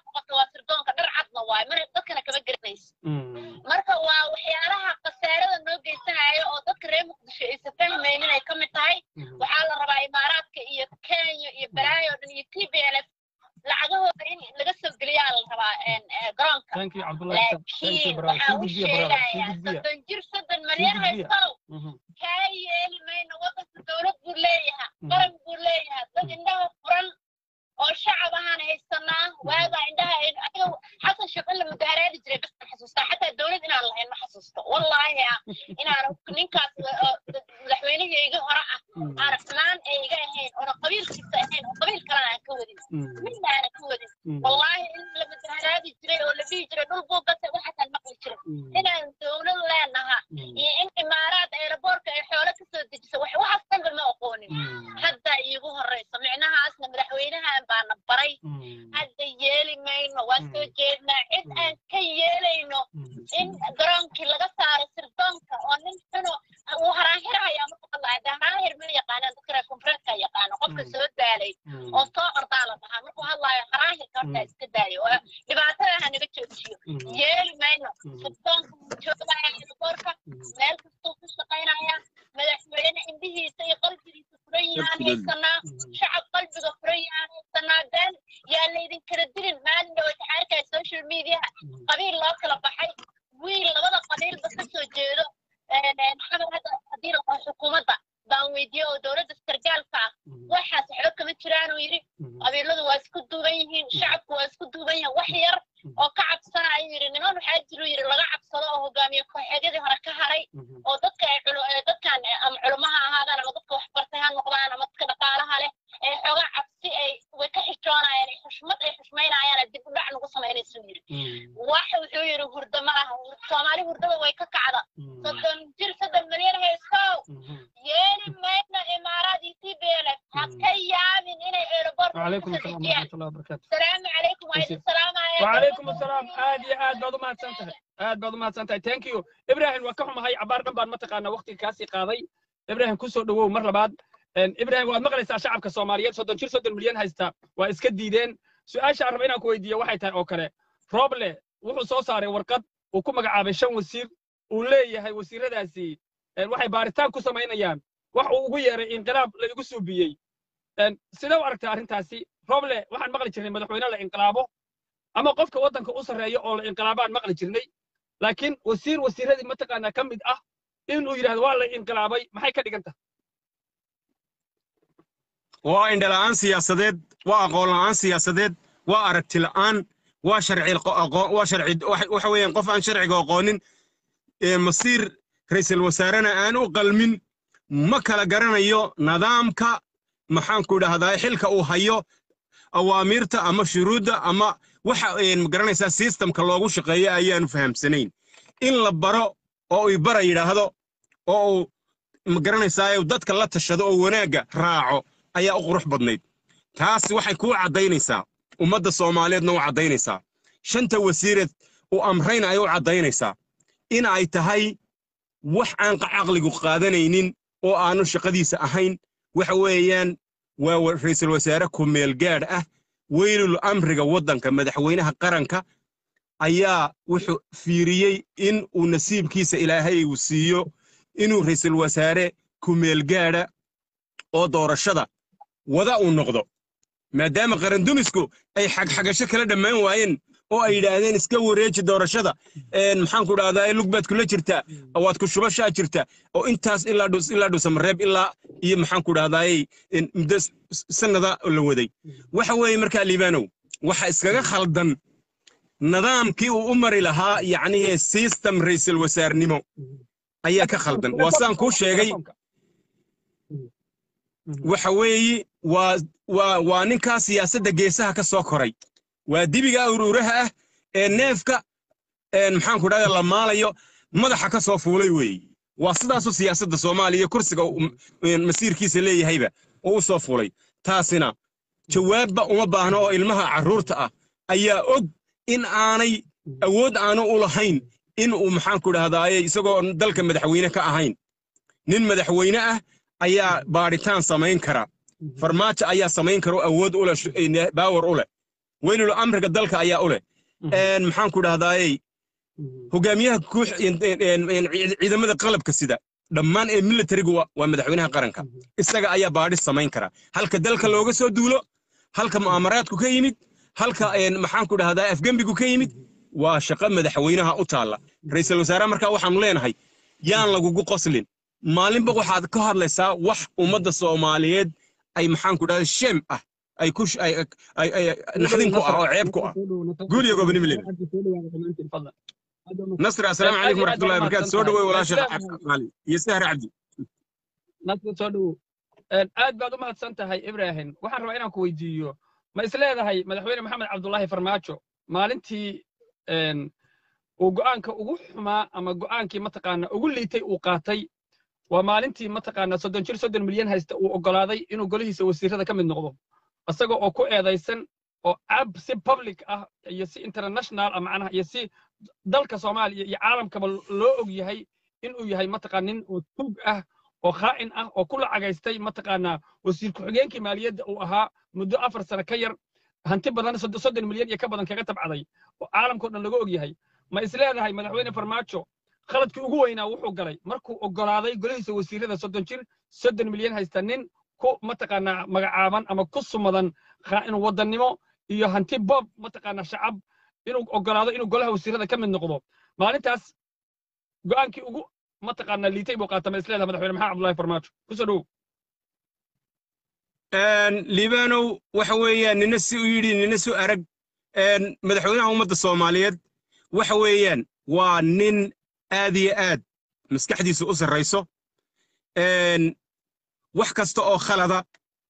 thank you cabdullahi xasan thank you laakiin brother sii waxaan u gudbiya brother sii sheegayaa gudbiya soddon jir soddon sii malyan gudbiya haystow Mhm, kaa yeeli mayno waddanka dowlad buu leeyahay Mhm. qaran buu leeyahay dad indhaha furan oo shacab ahaan haysanaa waagaa indhaha ayaga xasan sheekh in la mudaharaadi jiray bas ma xasuustaa xataa dowlad inaan lahayn ma xasuusto wallaahi ah inaan ninkaas oo madaxweynahayga hore ah mhm, aan xumaan ay iga ahayn oona qabiilkiisa ahayn oo qabiil kalena aan ka wadin mhm, midna aanan ka wadin mhm, wallaahi in la mudaharaadi jiray oo la dhihi jiray dhul buu gatay waxaasan maqli jiray mhm, inaan dowlad leenaha mhm, iyo in imaaraad eeraboorka ay xoolo ka soo dejiso wax waxaas dhanba ma aqoonin mhm, hadda iigu horreyso micnahaasna madaxweynahan baana baray mhm, hadda yeeli mayno waa soo jeednaa cid aan ka yeelayno mhm, in garoonkii laga saaro sirdoonka oo nin xuno uu haraanhiraya marku hadlaya de haraanhir ma yaqaanaan dadka reer koonfureedka yaqaano qofka Mm. soo daalay mhm, oo soo ordaa la dhahaa markuu hadlaayo haraanhirka horta Mm. iska daayo oo dhibaatada ha naga joojiyo mhm, yeeli mayno Mm. sirdoonka wuu joogaya eeraboorka mhm. meel kastuu ku shaqaynaya madaxweyne indhihiisa iyo qalbigiisa furan yahaan Qalbiga. haysanaa Mhm. shacab qalbiga furan yahaan haysanaa been yaa laydin kala dilin maalin dhawa waxaa arkaya social mediaha Mhm. qabiil loo kala baxay wiil labada qabiilba ka soo jeedo maxamed hadda haddii la dhaho xukuumadda baan weydiiyey oo dowladda sargaalka ah Mhm. waxaas waxba kama jiraan uu yidhi Mhm. qabiiladu waa isku duuban yihiin shacabku waa isku duuban yihiin wax yar oo ka cabsana ayuu yidhi niman waxaa jiru yidhi laga cabsado oo hogaamiye kooxeedyadii hore ka haray Mhm. oo dadka ay culu ee dadkan eh, ama culumaha ahaadaan ama dadka waxbartay ha noqdaan ama dadka dhaqaalaha leh ee xoogaa cabsi ay way ka xishoonayaan ay xushmad ay xushmaynayaan dib u dhac nagu samaynaysu yidhi Mhm. wax wuxuu yidhi hurdo ma laha soomaali hurdada way ka kacda Mhm. soddon jir soddon milyan haystow Mhm. yeeli mayno imaaraad iyo tbls ha Mm. ka yaabin inay eeraboorka وعليكم kasoo السلام dejiyaan ورحمة الله وبركاته salaamu calaykum waa idin salaamaya وعليكم السلام aad iyo aad baad u mahadsan tahay aad baad u mahadsan tahay thank you ibrahim waa ka xumahay cabaar dhan baan mataqaanaa waqtiga kaasii qaaday ibrahim ku soo dhowow mar labaad En, ibrahim waad maqlaysaa shacabka soomaaliyeed soddon jir soddon milyan haysta waa iska diideen su-aasha aan raba inaan ku weydiiyo waxay tahay oo kale roble wuxuu soo saaray warqad uu ku magacaabay shan wasiir uu leeyahay wasiiradaasi en, waxay baaritaan ku samaynayaan wax uu ugu yeeray inqilaab la igu suubiyey En, sidee u aragtaa arrintaasi roble waxaan maqli jirnay madaxweyne la inqilaabo ama qofka waddanka u sarreeya oo la inqilaabaan maqli jirnay laakiin wasiir wasiiradii mataqaanaa ka mid ah inuu yidhahdo waa la inqilaabay maxay ka dhigan tahay waa indhala'aan siyaasadeed waa aqoon la'aan siyaasadeed waa aragti la'aan waa sharci aqo- aqoon waa sharci wax- waxa weeyaan qof aan sharciga aqoonin ee masiir ra'iisul wasaarena aan u qalmin ma kala garanayo nidaamka maxaanku idhahdaa xilka uu hayo awaamiirta ama shuruudda ama waxa een magaranaysaa systemka loogu shaqeeyo ayaanu fahamsanayn in la baro oo uu bara yidhaahdo oo uu magaranaysaa dadka la tashado oo wanaagga raaco ayaa u qurux badnayd taas waxay kuu caddaynaysaa ummadda soomaaliyeedna u caddaynaysaa shanta wasiireed u amrayna ay u caddaynaysaa in ay tahay wax aan qa- caqligu qaadanaynin oo aanu shaqadiisa ahayn waxa weeyaan waa wa- ra'iisul wasaare ku-meel gaadh ah weylul amriga waddanka madaxweynaha qaranka ayaa wuxuu fiiriyey in uu nasiibkiisa ilaahay uu siiyo inuu ra'iisul wasaare ku-meel gaadha oo doorashada wada uu noqdo maadaama qarandumisku ay xagxagasho kala dhammaan waayeen oo ay yidhaahdeen iska wareeji doorashada een maxaanku dhahdaa lug baad kula jirtaa waad ku shubashaa jirta oo intaas ilaa dhus ilaa dhusamareeb ilaa iyo maxaanku dhahdaayey muddo s- s- sannada la waday waxa weeye markaa liibaanow waxa iskaga khaldan nidaamkii uu u mari lahaa yacnihii system ra'iisul wasaarnimo ayaa ka khaldan waa saan kuu sheegay waxa weeye waa waa waa ninkaa siyaasadda geesaha ka soo koray waa dibiga uruuraha ah ee neefka een maxaanku dhahda la maalayo madaxa ka soo fuulay weeye waa sidaasu siyaasadda soomaaliya kursiga uu, een, masiirkiisa leeyahayba uu u soo fuulay taasina jawaabba uma baahno oo ilmaha carruurta ah ayaa og in aanay awood aanu u lahayn in uu maxaanku dhahdaaye isagoo dalka madaxweyne ka ahayn nin madaxweyne ah ayaa baadhitaan samayn kara farmaajo ayaa samayn kara oo awood u leh sh- een, baawar u leh weylul amriga dalka ayaa u leh een maxaanku dhahdaayey hogaamiyaha koox een- een- een- een ciid- ciidamada qalabka sida dhammaan ee militarigu waa waa madaxweynaha qaranka isaga ayaa baadhis samayn kara halka dalka looga soo duulo halka mu'aamaraadku ka yimid halka een maxaanku dhahdaa afgembigu ka yimid waa shaqo madaxweynaha u taalla ra'iisul wasaare markaa waxaanu leenahay yaan lagugu qoslin maalinba waxaad ka hadlaysaa wax ummadda soomaaliyeed ay maxaanku dhahda shem ah ay ku ay ay ay naxdin ku ah oo ceeb ku ah guul iyo gobonimo leh nasr assalaamu calaykum waraxmatullahi wabarakaatu soo dhaweey walaasha maali iyo sahar cabdi nasr soo dhawow aad baad u mahadsan tahay ibrahim waxaan rabaa inaan ku weydiiyo ma isleedahay madaxweyne maxamed cabdullaahi farmaajo maalintii uu go'aanka ugu xumaa ama go'aankii mataqaana ugu liitay uu qaatay waa maalintii mataqaana soddon jir soddon milyan haysta uu oggolaaday inuu golihiisa wasiirada ka mid noqdo isaga oo ku eedaysan oo ab si public ah iyo si international ah macnaha iyo si dalka soomaaliya iyo caalamkaba loo og yahay inuu yahay mataqaan nin oo tuug ah oo khaa'in ah oo ku lacagaystay mataqaanaa wasiir ku-xigeenkii maaliyadda uu ahaa muddo afar sano ka yar hanti badan soddon milyan iyo ka badan kaga tabcaday oo caalamkao dhan laga og yahay ma isleedahay madaxweyne farmaajo khaladkii ugu weynaa wuxuu galay markuu oggolaaday golihiisa wasiirada soddon jir soddon milyan haysta nin ku mataqaanaa magacaaban ama ku sumadan khaa'in wadannimo iyo hanti bob mataqaanaa shacab inuu oggolaado inuu golaha wasiirada ka mid noqdo maalintaas go'aankii ugu mataqaanaa liitay buu qaata ma isleedahay madaxweyne maxamed cabdullahi farmaajo kusoo dhowow liibanow waxa weeyaan nina si u yidhi nina su arag madaxweynaha ummadda soomaaliyeed waxa weeyaan waa nin aad iyo aad maskaxdiisu u sarrayso wax kasta oo khalada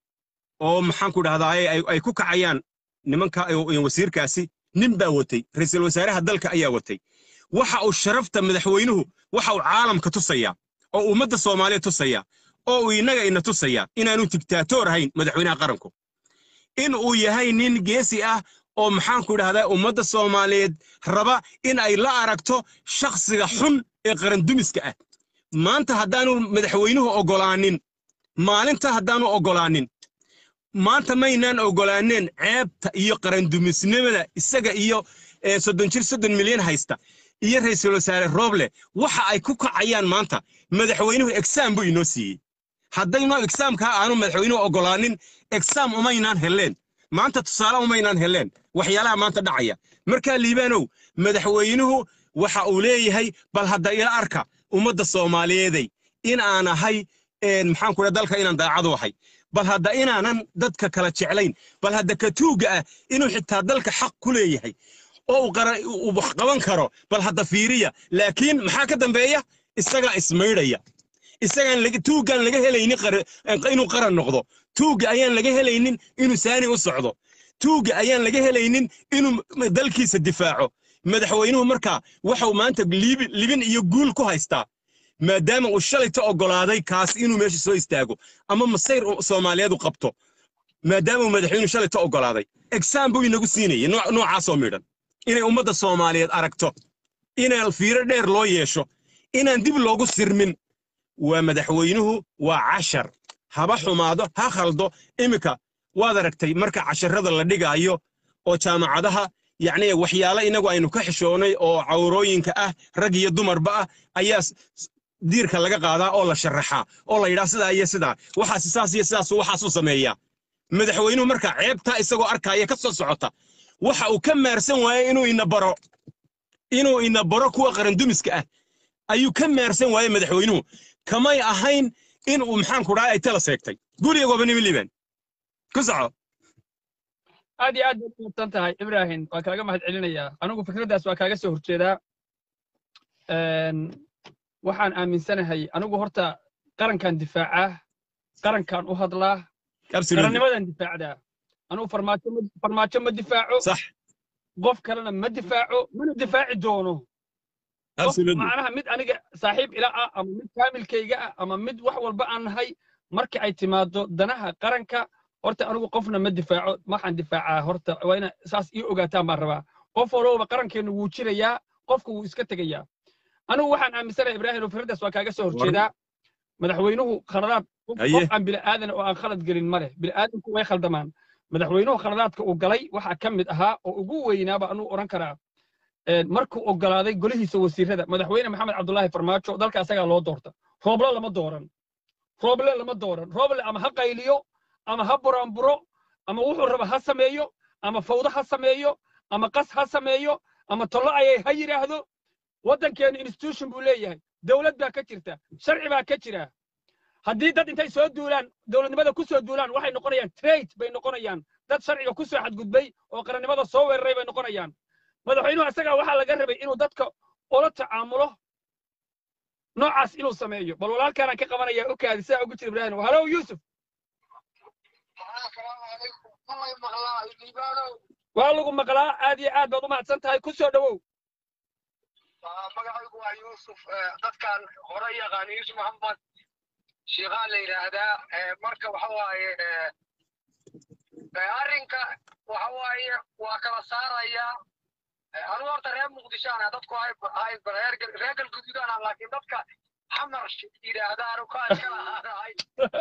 oo maxaan ku dhahdaa ay ku kacayaan nimanka wasiirkaasi nin baa watay ra'iisul wasaaraha dalka ayaa watay waxa uu sharafta madaxweynuhu waxa uu caalamka tusaya oo ummadda soomaaliya tusaya oo uu innaga ina tusaya inaanu digtaatoor ahayn madaxweynaha qaranku in uu yahay nin geesi ah oo maxaanku idhahdaa ummadda soomaaliyeed raba in ay la aragto shakhsiga xun ee qarandumiska ah maanta haddaanu madaxweynuhu oggolaanin maalinta haddaanu oggolaanin maanta maynaan oggolaaneen ceebta iyo qarandumisnimada isaga iyo soddon jir soddon milyan haysta iyo ra'iisul wasaare rooble waxa ay ku kacayaan maanta madaxweynuhu exaam buu inoo siiyey haddayno exaamkaa aanu madaxweynuhu oggolaanin exaam umaynaan helleen maanta tusaale umaynaan helleen waxyaalaha maanta dhacaya markaa liibaanow madaxweynuhu waxa uu leeyahay bal hadda ila arka ummadda soomaaliyeeday in aan ahay maxaan ku dalka inaan daacadu ahay bal hadda inaanan dadka kala jeclayn bal hadda katuugga ah inuu xitaa dalka xaq ku leeyahay oo uu wax qaban karo bal hadda fiiriya laakiin maxaa ka dambeeya isagaa ismaydhaya isagaan tuuggaan laga helaynin inuu qaran noqdo tuugga ayaan laga helaynin inuu saani u socdo tuugga ayaan laga helaynin inuu dalkiisa difaaco madaxweynuhu markaa waxau maanta libin iyo guul ku haystaa maadaama uu shalayta oggolaaday kaas inuu meesha soo istaago ama masayr soomaaliyeed u qabto maadaama uu madaxweynuhu shalayta oggolaaday exaam buu inagu siinayay noocaasoo midhan inay ummadda soomaaliyeed aragto inaan fiiro dheer loo yeesho inaan dib loogu sirmin waa madaxweynuhu waa cashar haba xumaado ha khaldo iminka waad aragtay marka casharrada la dhigaayo oo jaamacadaha yacni waxyaalo inagu aynu ka xishoonnay oo cawrooyinka ah rag iyo dumarba ah ayaa diirka laga qaadaa oo la sharaxaa oo la yidhaa sidaa iyo sidaa waxaas saas iyo sidaas waxaasuu sameeyaa madaxweynuhu marka ceebtaa isagoo arkaaya ka soo socota waxa uu ka maarsan waaye inuu ina baro inuu ina baro kuwa qarandumiska ah ayuu ka maarsan waaye madaxweynuhu kamay ahayn in uu maxaanku dhahay ay tala seegtay guriga gobanimo liban ku soco aad iyo aad baad u maqsan tahay ibrahim waa kaaga mahad celinayaa anigu fikraddaas waa kaaga soo horjeedaa waxaan aaminsanahay anigu horta qarankan difaacaa qarankan u hadlaa qarannimadan difaacdaa anigu farmaajo ma difaaco qof kalena ma difaaco mana difaaci doono macnaha mid aniga saaxiib ila ah ama mid kaamilkayga ah ama mid wax walba aan nahay marka ay timaado danaha qaranka horta anigu qofna ma difaaco waxaan difaacaa horta waa ina saas ii ogaataan baan rabaa qof walbaba qarankeennu wuu jirayaa qofku wuu iska tegayaa anigu waxaan aaminsanahay ibraahim oo fikraddaas waa kaaga soo horjeedaa madaxweynuhu khaladaad qof aan bila'aadan oo aan khalad gelin ma leh bila'aadanku way khaldamaan madaxweynuhu khaladaadka uu galay waxaa ka mid ahaa oo ugu weynaaba anuu odhan karaa markuu oggolaaday golihiisa wasiirada madaxweyne maxamed cabdulaahi farmaajo dalka asagaa loo doorta rooble lama dooran rooble lama dooran rooble ama ha qayliyo ama ha buraanburo ama wuxuu raba ha sameeyo ama fawdo ha sameeyo ama qas ha sameeyo ama tollo ayay ha yidhaahdo waddankeenu institution buu leeyahay dowlad baa ka jirta sharci baa ka jira haddii dad intay soo duulaan dowladnimada ku soo duulaan waxay noqonayaan trade bay noqonayaan dad sharciga ku soo xadgudbay oo qarannimada soo weeraray bay noqonayaan madaxweynuhu isagaa waxaa laga rabay inuu dadka ula tacaamulo noocaas inuu sameeyo bal walaalkaanaan ka qabanaya okaadi sidaa ugu jira ibraahim halow yuusuf waa lagu maqlaa aad iyo aad baad u mahadsan tahay ku soo dhowow magacaygu waa yuusuf dadkan hore yaqaan yuusuf maxamed sheekhaa la yidhaahdaa marka waxa waaye arrinka waxa waaye waa kala saarayaa anigu horta reer muqdishoana dadku reer galguduudana laakiin dadka xamar yidhaahda anu kaa iska lahaanahay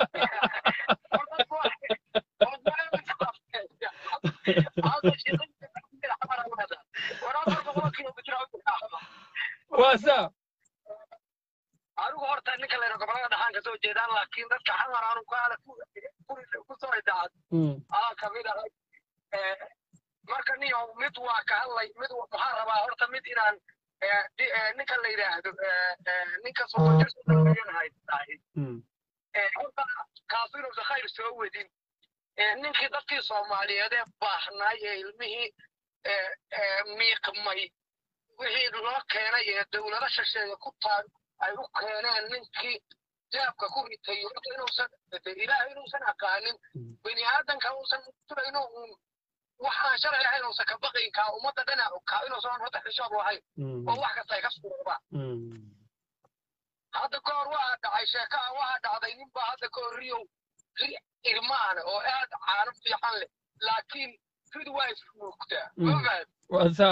waa saa anigu horta ninka layna gobolada dhaxaan kasoo jeedaan laakiin dadka xamar anu kaale ku soo idaacad aa kamid ahay marka niyo mid waa ka hadlay mid waxaan rabaa horta mid inaan ninka la yidhaahdo ninka soojirsan haystahay horta kaasu inuusan khayr soo wedin ninkii dadkii soomaaliyeed ee baahnay ee ilmihii miiqmay wixii loo keenay ee dowlado shisheeye ku taag ay u keeneen ninkii jaabka ku ritay horta inuusan ilaahay inuusan aqaanin bini aadanka uusan tulayno uun waxaan sharci ahayn uusan ka baqayn kaa ummadda dhinac kaa inuusan horta xishood lahayn oo wax kasta ay ka suuroobaan hadda ka hor waxaa dhacay sheekaha waxaa dhacday ninbaa hadda ka hor riyow ri irmaana oo aad caano fiican leh laakiin rid waa isfuugtaa ma fahad waa saa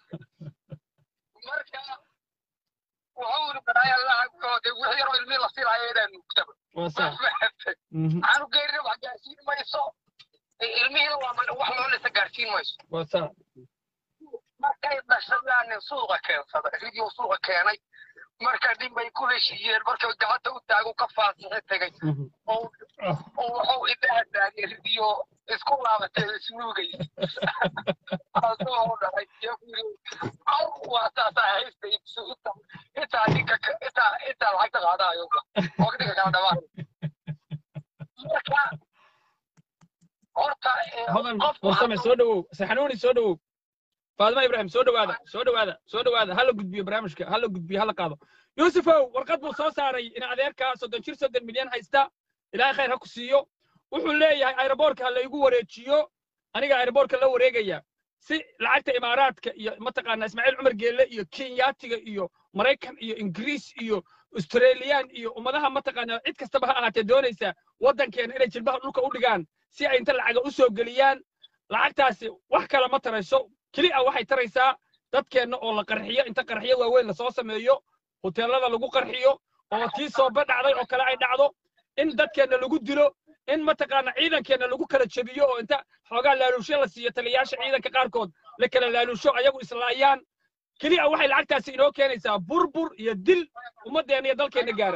marka wuxuu yiri baraaya allaha de wixii yaroo ilmihii la siilaayo inaa nuugtaba waa saa caanu geerina wax gaarsiin mayso ilmihiina waa wax loo lisa gaarsiin mayso waa saa markay dhashadaanin suuqa keensada ridii suuqa keenay marka nin bay ku heshiiyeen markay gacanta u taagu ka faasixi tegay oo wuxuu indhaha taagay ridiyo isku laabatay isnuugaysa asoo dhalay waa taasaa haysta ibsu intaa ninka intaa intaa lacagta qaadaayo waqtiga kala dhamaan marka horta hodan warsame soo dhowow saxanuuni soo dhowow faadima ibrahim soo dhowaada soo dhowaada soo dhowaada hala gudbiyo barnaamijka hala gudbiyo hala qaado yuusufow warqad buu soo saaray in adeerkaa soddon jir soddon milyan haysta ilaahay khayr ha ku siiyo wuxuu leeyahay ayroboorka ha laygu wareejiyo aniga ayroboorka la wareegaya si lacagta imaaraadka iyo mataqaanaa ismaaciil cumar geelle iyo kenyaatiga iyo maraykan iyo ingiriis iyo australiyaan iyo ummadaha mataqaanaa cid kastaba ha ahaatee doonaysa waddankeena inay jilbaha dhulka u dhigaan si ay inta lacaga u soo geliyaan lacagtaasi wax kale ma tarayso keli a waxay taraysaa dadkeenna oo la qarxiyo inta qarxiyo waaweyn lasoo sameeyo hoteelada lagu qarxiyo oo tii sooba dhacday oo kale ay dhacdo in dadkeenna lagu dilo in mataqaana ciidankeenna lagu kala jebiyo oo inta xoogaa laaluusho la siiyo taliyayaasha ciidanka qaarkood la kala laaluusho ayagu islaayaan keliya waxay lacagtaasi inoo keenaysaa burbur iyo dil ummaddeena iyo dalkeenna gaara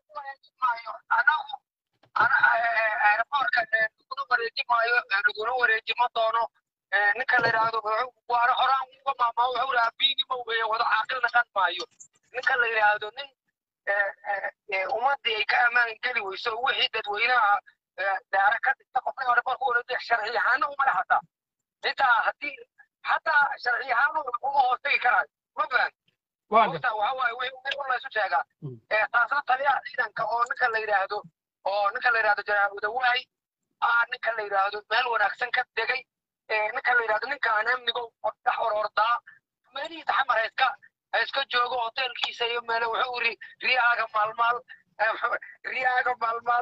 aeroboorka laguna wareeji maayo laguna wareeji ma doono ninka la yidhaahdo waana horaan uga maamaa wuxuu dhahaa biidima weeye wada caaqil naqan maayo ninka la yidhaahdo nin ummaddii ay ka ammaan geli weyso wixii dadweynaha daara ka dhigta qofka aeroboorka wareeji sharci ahaana uma lahataa intaa haddii xataa sharci ahaan uma hoos tegi karaayo ma fahan waxa waaye wixii laysu sheegaa taasna taliyaha ciidanka oo ninka la yidhaahdo oo ninka la yidhahdo janaaal udawaay ah ninka la yidhaahdo meel wanaagsan ka degay ninka la yidhahdo ninkaan amnigo dhex orordaa meelihiisa xamar hayska hayska joogo hoteelkiisa iyo meele wuxuu yiri riyaaga maalmaal riyaaga maalmaal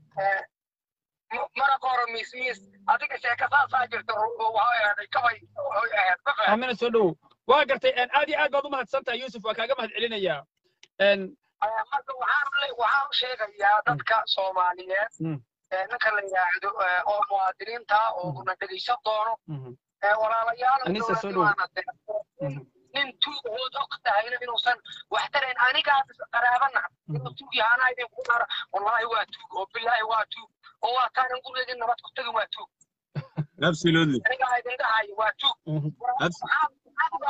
maraq hore miis miis adiga sheeka saasaa jirta waxay ahayd kabay waxay ahayd ma fahan amina soo dhowow waa gartay aad iyo aad baad u mahadsan tahay yuusuf waa kaaga mahad celinayaa marka waxaan waxaan u sheegayaa dadka soomaaliyeed ninka la yidhaahdo oo muwaadiniinta oo na dhegeysan doono Anisa soo dhow. walaalayaal nin tuugahood og tahayna inuusan wax tarayn anigaa qaraabana inuu tuug yahaana idin ku dara wallaahi waa tuug oo bilaahi waa tuug oo waa taanan gurigeedin nabad ku tagin waa tuug absolutely anigaa idin dhahayo waa tuug Abs- maxaa maxaa ugaarahaya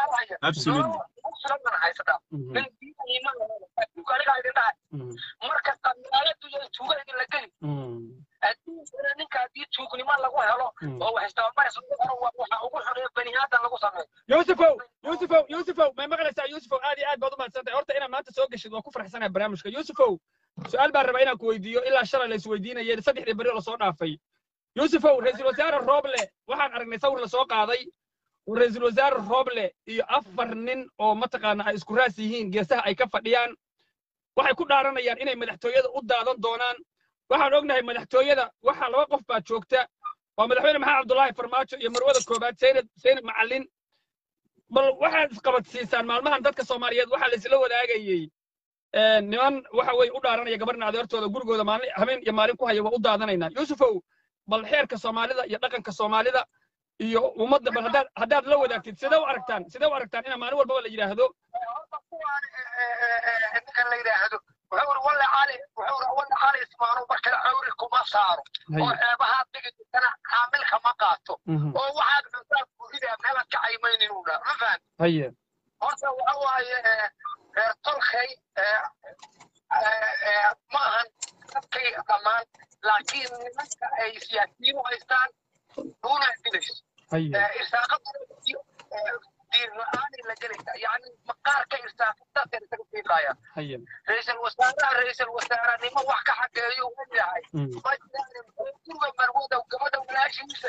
absolutely usulan haysataa Mhm. nin diina iimaan adduunka anigaa idin dhahay Mhm. marka qabyaaladu iyo tuuga idin la geli Mhm. adduunkana ninka haddii tuugnimo lagu helo Mhm. oo wax istabamaraysa ugu helo waa waxa ugu xoreeya bani aadan lagu sameeyo yuusufow yuusufow yuusufow may maqlaysaa yuusufow aad iyo aad baad u mahadsantahay horta inaad maanta soo geshid waa ku faraxsanahay barnaamijka yuusufow su-aal baan rabaa inaan ku weydiiyo ilaa shalay la isweydiinayay saddexdii beri oo lasoo dhaafay yuusufow ra-iisul wasaare rooble waxaan aragnay sawir lasoo qaaday ra-iisul wasaare rooble iyo afar nin oo mataqaana ay isku raas yihiin geesaha ay ka fadhiyaan waxay ku dhaaranayaan inay madaxtooyada u daadan doonaan waxaan ognahay madaxtooyada waxa laba qof baa joogta waa madaxweyne maxamed cabdulaahi farmaajo iyo marwada koobaad seynad seynad macalin bal waxaad isqabadsiisaan maalmahan dadka soomaaliyeed waxaa la isla wadaagayey een, niman waxa weye u dhaaranaya gabarna adeertooda gurigooda maalin habeen iyo maalin ku haya waa u daadanaynaa yuusufow bal xeerka soomaalida iyo dhaqanka soomaalida iyo ummadda bal haddaad haddaad la wadaagtid sidee u aragtaan sidee u aragtaan inaa maalin walbaba la yidhaahdo horta kuwaan ninkan la yidhaahdo wuxuu uri walle cali wuxuu uri walle cali ismaanu markale cawri kuma saaro oo ceebahaad dhigi jirtana caamilka ma qaato oo waxaad cuntaad buuxidaa meelaad ka caymaynin uu dhaa ma fahan haye horta waxa waaye eh, reer tolkay eh, eh, eh, ma ahan dadkay dhammaan laakiin nimanka ay siyaasiyiin u haystaan duuna dilayso haye irsaaqada diin la-aan la gelaysa yani maqaarka irsaaqada isaga fiiqaya haye ra-iisul wasaaraha ra-iisul wasaarenimo wax ka xageeyo u yahay Mhm. ma jiraan guriga marwada gabadha walaashiisa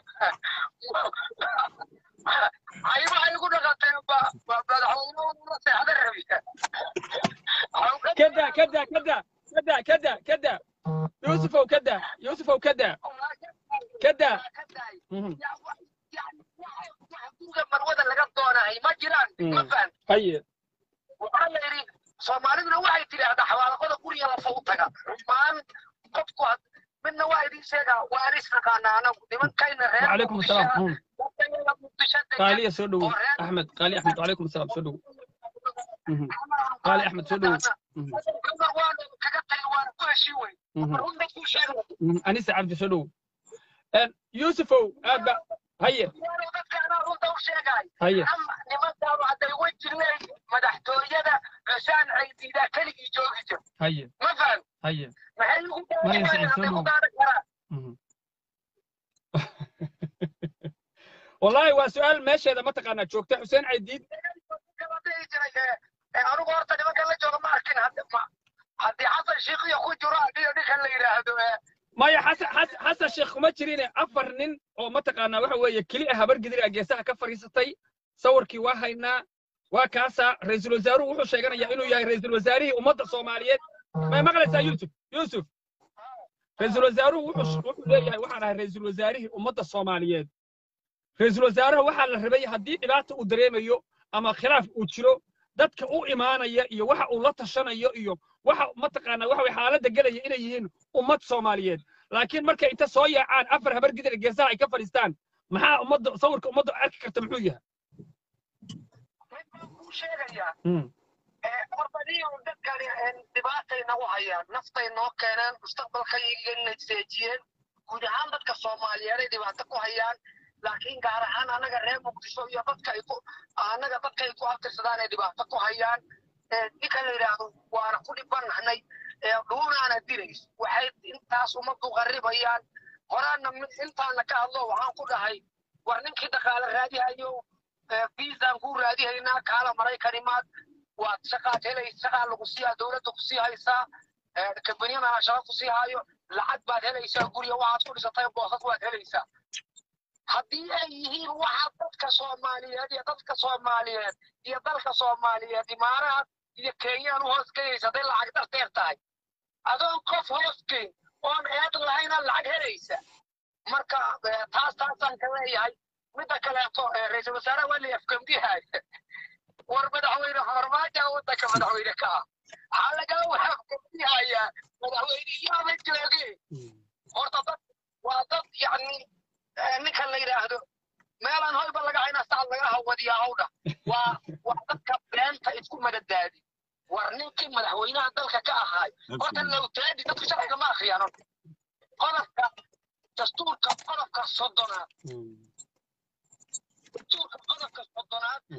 ayba ay ku dhaqateen ba ba madaxweynuhu la seexda rabiya كدا كدا كدا كدا كدا كدا يوسف كدا يوسف كدا كدا مهم. guriga marwada laga doonahay ma jiraan ma Mm. fahan هيا waxaa la yidhi soomaaliduna waxay tidhaahdaa xawaalaqada guriga lafa u taga xumaan qofku had- midna waa idin sheegaa waan isnaqaanaa anagu nimankayna reer وعليكم السلام Muqdisho ah, مم. dadkayna Muqdisho degan, قالي سودو oo reer- احمد قالي احمد وعليكم السلام سودو مهم. قال أحمد سودو. مهم. Cumar waanu kaga tagay waana ku heshii wey مهم. run dadkuu sheegay مهم. انيس عبد سودو يوسف ابا هيا waanu dadka anaa runta u sheegay هيا ama nimankaanu hadday weji leeyihin madaxtooyada cusaan caydiidaa keligii joogi jir هيا ma fahan هيا maxay ugu Ma gaadhaan yasiin hadday soo ku gaadhan karaan مهم. والله وسؤال ماشي هذا ما تقانا جوكتا حسين عيديد anigu horta nimankan la jooga ma arkin hadda- ma- haddii xasan shiikiyo ku jiro adiyo ninkan la yidhaahdo eh, maya xasan xasan xasan sheekh kuma jirine afar nin oo mataqaanaa waxa weeye keli ah habar gidir ah geesaha ka fadhiisatay sawirkii waa haynaa waa kaasaa ra-iisul wasaaruhu wuxuu sheeganayaa inuu yahay ra-iisul wasaarihii ummadda soomaaliyeed may maqlaysaa yuusuf yuusuf ra-iisul wasaaruhu wuxuu wuxuu leeyahay waxaan ahay ra-iisul wasaarihii ummadda soomaaliyeed ra-iisul wasaaraha waxaa la rabay haddii dhibaata uu dareemayo ama khilaaf uu jiro dadka u imaanaya iyo waxa uu la tashanayo iyo waxa mataqaanaa waxa way xaaladda gelaya inay yihiin ummad soomaaliyeed laakiin markay inta soo yaacaan afar habar gidir geesaha ay ka fadhiistaan maxaa ummadda sawirka ummadda arki karta muxuu yahay mid baan kuu sheegayaa eh, horta niyo dadkani eh, dhibaatay nagu hayaan naftay noo keeneen mustaqbalkayna seejiyeen guud ahaan dadka soomaaliyeed ay dhibaato ku hayaan laakiin gaar ahaan annaga reer muqdisho iyo dadka ay ku annaga dadka ay ku abtirsadaan ay dhibaato ku hayaan Eh, ninka la yidhaahdo waana ku dhibanahnay ee dhuunaana dirays waxay intaas ummaddu qaribayaan horaana mi- intaana ka hadlo waxaan ku dhahay war ninkii dhaqaale raadihayo viisaan kuu raadihaynaa kaala maraykan imaad waad shaqaad helaysa shaqaa lagu siiyaa dowladda ku sii haysaa kambaniyana shaqa ku sii haayo lacag baad helaysaa guriga waxaad ku dhisatay boosas waad helaysaa haddii ay yihiin waxa dadka soomaaliyeed iyo dadka soomaaliyeed iyo dalka soomaaliyeed imaaraad iyo kenyaan u hoos geyaysa hadday lacag darteer tahay adoon qof hoos geyn oon eed lahayna lacag helaysa marka eh, taas taasaan ka leeyahay midda kaleeto eh, ra-iisul wasaaraha waa la afgambihay war madaxweyne hormaaja waddanka madaxweyne ka ah waxaa lagaa waxafgambihayaa madaxweyneyaaba jooge horta dad waa dad yacni eh, ninkan la yidhaahdo meelaan hoyba laga hayna saad laga hawadiyaa hawdha waa waa dadka beenta isku madadaadi war ninkii madaxweynaha dalka ka ahaay horta lowtaadi dadku sharciga ma akhriyaan horta qodobka dastuurka qodobka soddonaad dastuurka qodobka soddonaad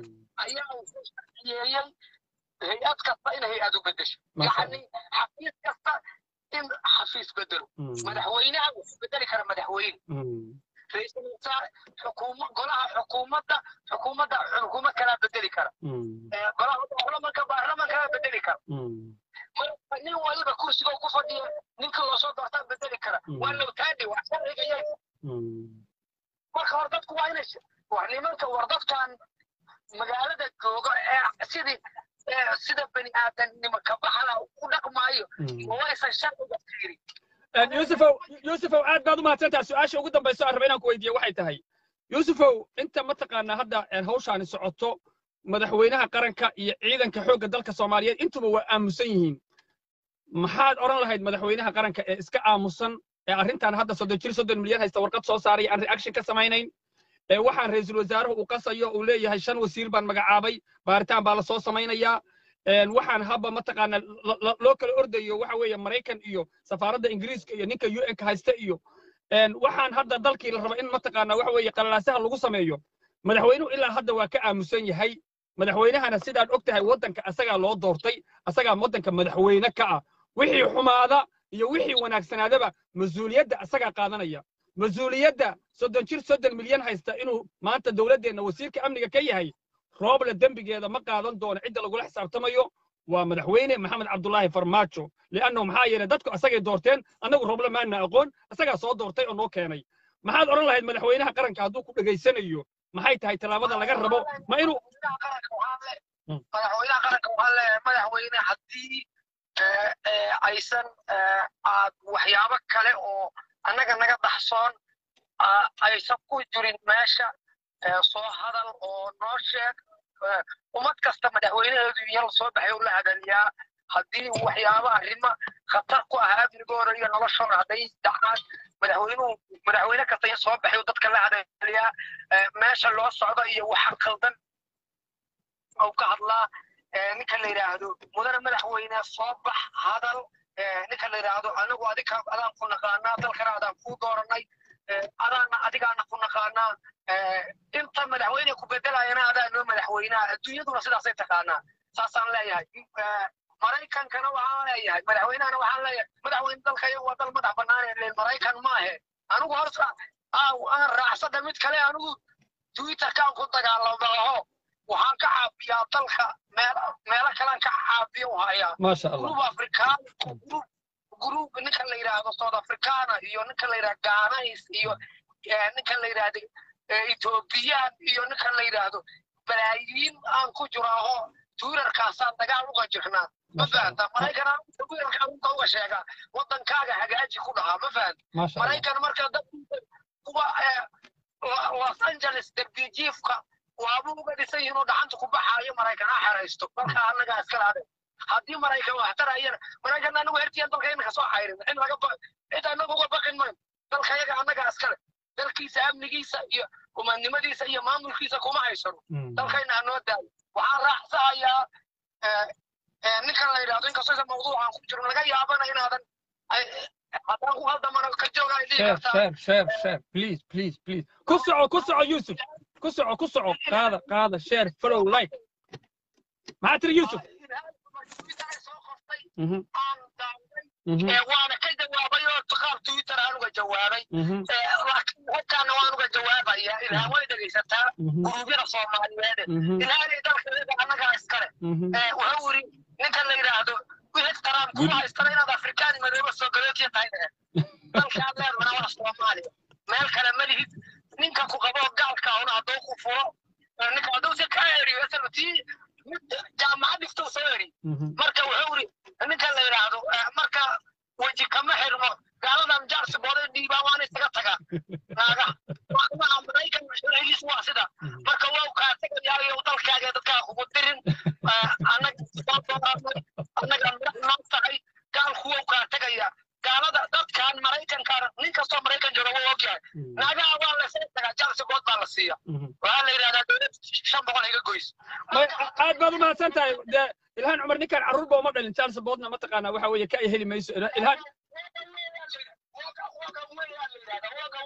ayaa wuxuu sharciyeeyey hay-ad kasta in hay-ad u bedesho Masha yacni xafiis kasta in xafiis bedelo Mm, madaxweynaha wuxuu bedeli kara madaxweyne mm, ra-iisul wasaare xukuuma golaha xukuumadda xukuumadda xukuumad kalaa bedeli kara mm, Eh, golaha baarlamanka baarlamankaa bedeli kara mm. marka nin waliba kursiga uu ku fadhiya ninka loosoo doortaa bedeli kara Mm. waa lowtaadhi wax sharcigaya Mm. marka hore dadku waa inay war nimanka war dadkan magaalada jooga ee sidii ee sida bani aadamnimo ka baxala u dhaqmaayo Mm. waysan sharciga fiirin Een, yuusufow yuusufow aad baad u mahadsantaha su-aasha ugu dambayso aan raba inaan ku weydiiye waxay tahay yuusufow inta mataqaanaa hadda een, hawshaani socoto madaxweynaha qaranka iyo ciidanka xoogga dalka soomaaliyeed intuba waa aamusan yihiin maxaad odhan lahayd madaxweynaha qaranka ee iska aamusan ee arrintan hadda soddon jir soddon milyan haysta warqad soo saaray aan reaction ka samaynayn ee waxaan ra'iisul wasaaruhu uu qasayo uu leeyahay shan wasiir baan magacaabay baaritaan baa lasoo samaynayaa een, waxaan habba mataqaana la- la- loo kala ordayo waxa weeye maraykan iyo safaaradda ingiriiska iyo ninka un ka haysta iyo een, waxaan hadda dalkii la raba in mataqaana waxa weeye qalalaasaha lagu sameeyo madaxweynuhu ilaa hadda waa ka aamusan yahay madaxweynahana sidaad og tahay waddanka asagaa loo doortay asagaa waddanka madaxweyne ka ah wixii xumaada iyo wixii wanaagsanaadaba mas-uuliyadda asagaa qaadanaya mas-uuliyadda soddon jir soddon milyan haysta inuu maanta dowladdeenna wasiirka amniga ka yahay rooble dembigeeda ma qaadan doono cidda lagula xisaabtamayo waa madaxweyne maxamed cabdulaahi farmaajo li'annahu maxaa yeelay dadku asagay doorteen annagu rooble maana aqoon asagaa soo doortay oo noo keenay maxaad odhan lahayd madaxweynaha qaranka hadduu ku dhegaysanayo maxay tahay tallaabada laga rabo ma inuu madaxweynaha qaranka waxaa le- Mm. madaxweynaha qaranka waxaa leeyahay madaxweyne haddii eh, eh, aysan eh, aad waxyaabo kale oo annaga naga baxsoon ah, aysan ku jirin meesha eh, soo hadal oo noo sheeg Eh, ummad kasta madaxweynaheedu yal soo baxay oo la hadaliyaa haddii waxyaabo arrimo khatar ku ah amnigooda iyo noloshooda hadday dhacaan madaxweynuhu madaxweyne kasta in soo baxay oo dadka la hadaliyaa eh, meesha loo socdo iyo waxa qaldan oo ka hadlaa eh, ninka la yidhaahdo mudane madaxweyne soo bax hadal eh, ninka la yidhaahdo anigu adika adaan ku naqaanaa dalkana adaan kuu dooranay eh, adaana adigaana ku naqaanaa eh, inta madaxweyne ku bedelayana adaa noo madaxweynaa adduunyaduna sidaasay taqaanaa saasaan leeyahay Eh, maraykankana waxaan leeyahay madaxweynahana waxaan leeyahay madaxweyne dalka iyagu waa dal madax bannaan ee maraykan maahe anigu horta aaw aan raacsada mid kale anigu twitterkaan ku dagaalamaho waxaan ka caabiyaa dalka meel meelo kalean ka caabiya u hayaa maasha allah group afrikaan group group ninka la yidhaahdo south africana iyo ninka la yidhahdo ghanais iyo eh, ninka la yidhahdo eh, ethoobiyan iyo ninka la yidhaahdo balaayiin aan ku jiraaho twitterkaasaan dagaal uga jirnaa ma Masha Allah. fahanta maraykan aan twitterka runta uga sheegaa waddankaaga hagaaji ku dhahaa ma fahanta maasha allah maraykan marka dadka kuwa eh, Lo- los angeles derbijiifka waabuu uga dhisan yihiin oo gacanta ku baxaayo maraykan ha xeraysto dalka annagaa iska laade haddii maraykan wax tarayana maraykan anagu hertiyan dalka inaka soo xayrin in laga ba cid anagu uga baqin mayno dalka yaga annagaa iskale dalkiisa amnigiisa iyo umadnimadiisa iyo maamulkiisa kuma haysano Mm. dalkayna ha noo daayo waxaan raacsahayaa eh, eh, ninkan la yidhahdo inkastoo isa mawduucaan ku jiro laga yaabana inaadan ay- haddaan ku haldamana ka jooga ay dhihi share kartaa share share share please please please ku soco ku soco yusuf ku soco ku soco qaada qaada share follow like maxaa tiri yusuf soo qortay Mhm, aan daawday mhm, ee waana ka jawaabay oo qaab twitter aan uga jawaabay mhm, ee laakiin halkaana waan uga jawaabaya ilaa way dhegaysataa mhm, guruubyada soomaaliyeed mhm, ilaahay dalkeeda annagaa iskale mhm. ee wuxuu yiri ninka la yidhaahdo wixii taraan Good. kuma haystana inaad afrikaan madooba soo galeetiya tahay dhehe dalkaad leedana waa soomaaliya meel kale ma lihid ninka ku qabo gaalka una hadduu ku furo ee ninka hadduu si ka eriyo isla tii mid jaamacad dhigtuu soo eri Mhm. marka wuxuu yiri ninka la yidhaahdo eh, marka weji kama xirmo gaaladan jaarsi booday dhiibaa waana isaga tagaa naaga waa maraykan sharcigiis waa sida marka waa kaa tegayaa iyo dalkaaga dadkaa kugu dirin Eh, annaga soo dooranay annaga madax noo tahay gaalku wuu kaa tegaya gaalada dadkan maraykankaan nin kastoo maraykan jooga wuu ogyahay naagaha waa la isaga tagaa jaarsi bood baa la siiya Mhm. waxaa la yidhahdaa dowlad shan boqol iga goys May- aad baad u mahadsan tahay dee ilhaan cumar ninkan carruurba uma dhalin charles boodna mataqaanaa waxa weeye ka ay heli mayso ilhaan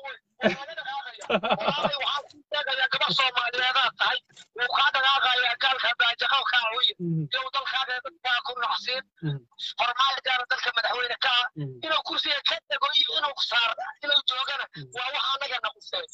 gabar soomaaliyeedaa tahay wuu kaa dhaqaaqayaa gaal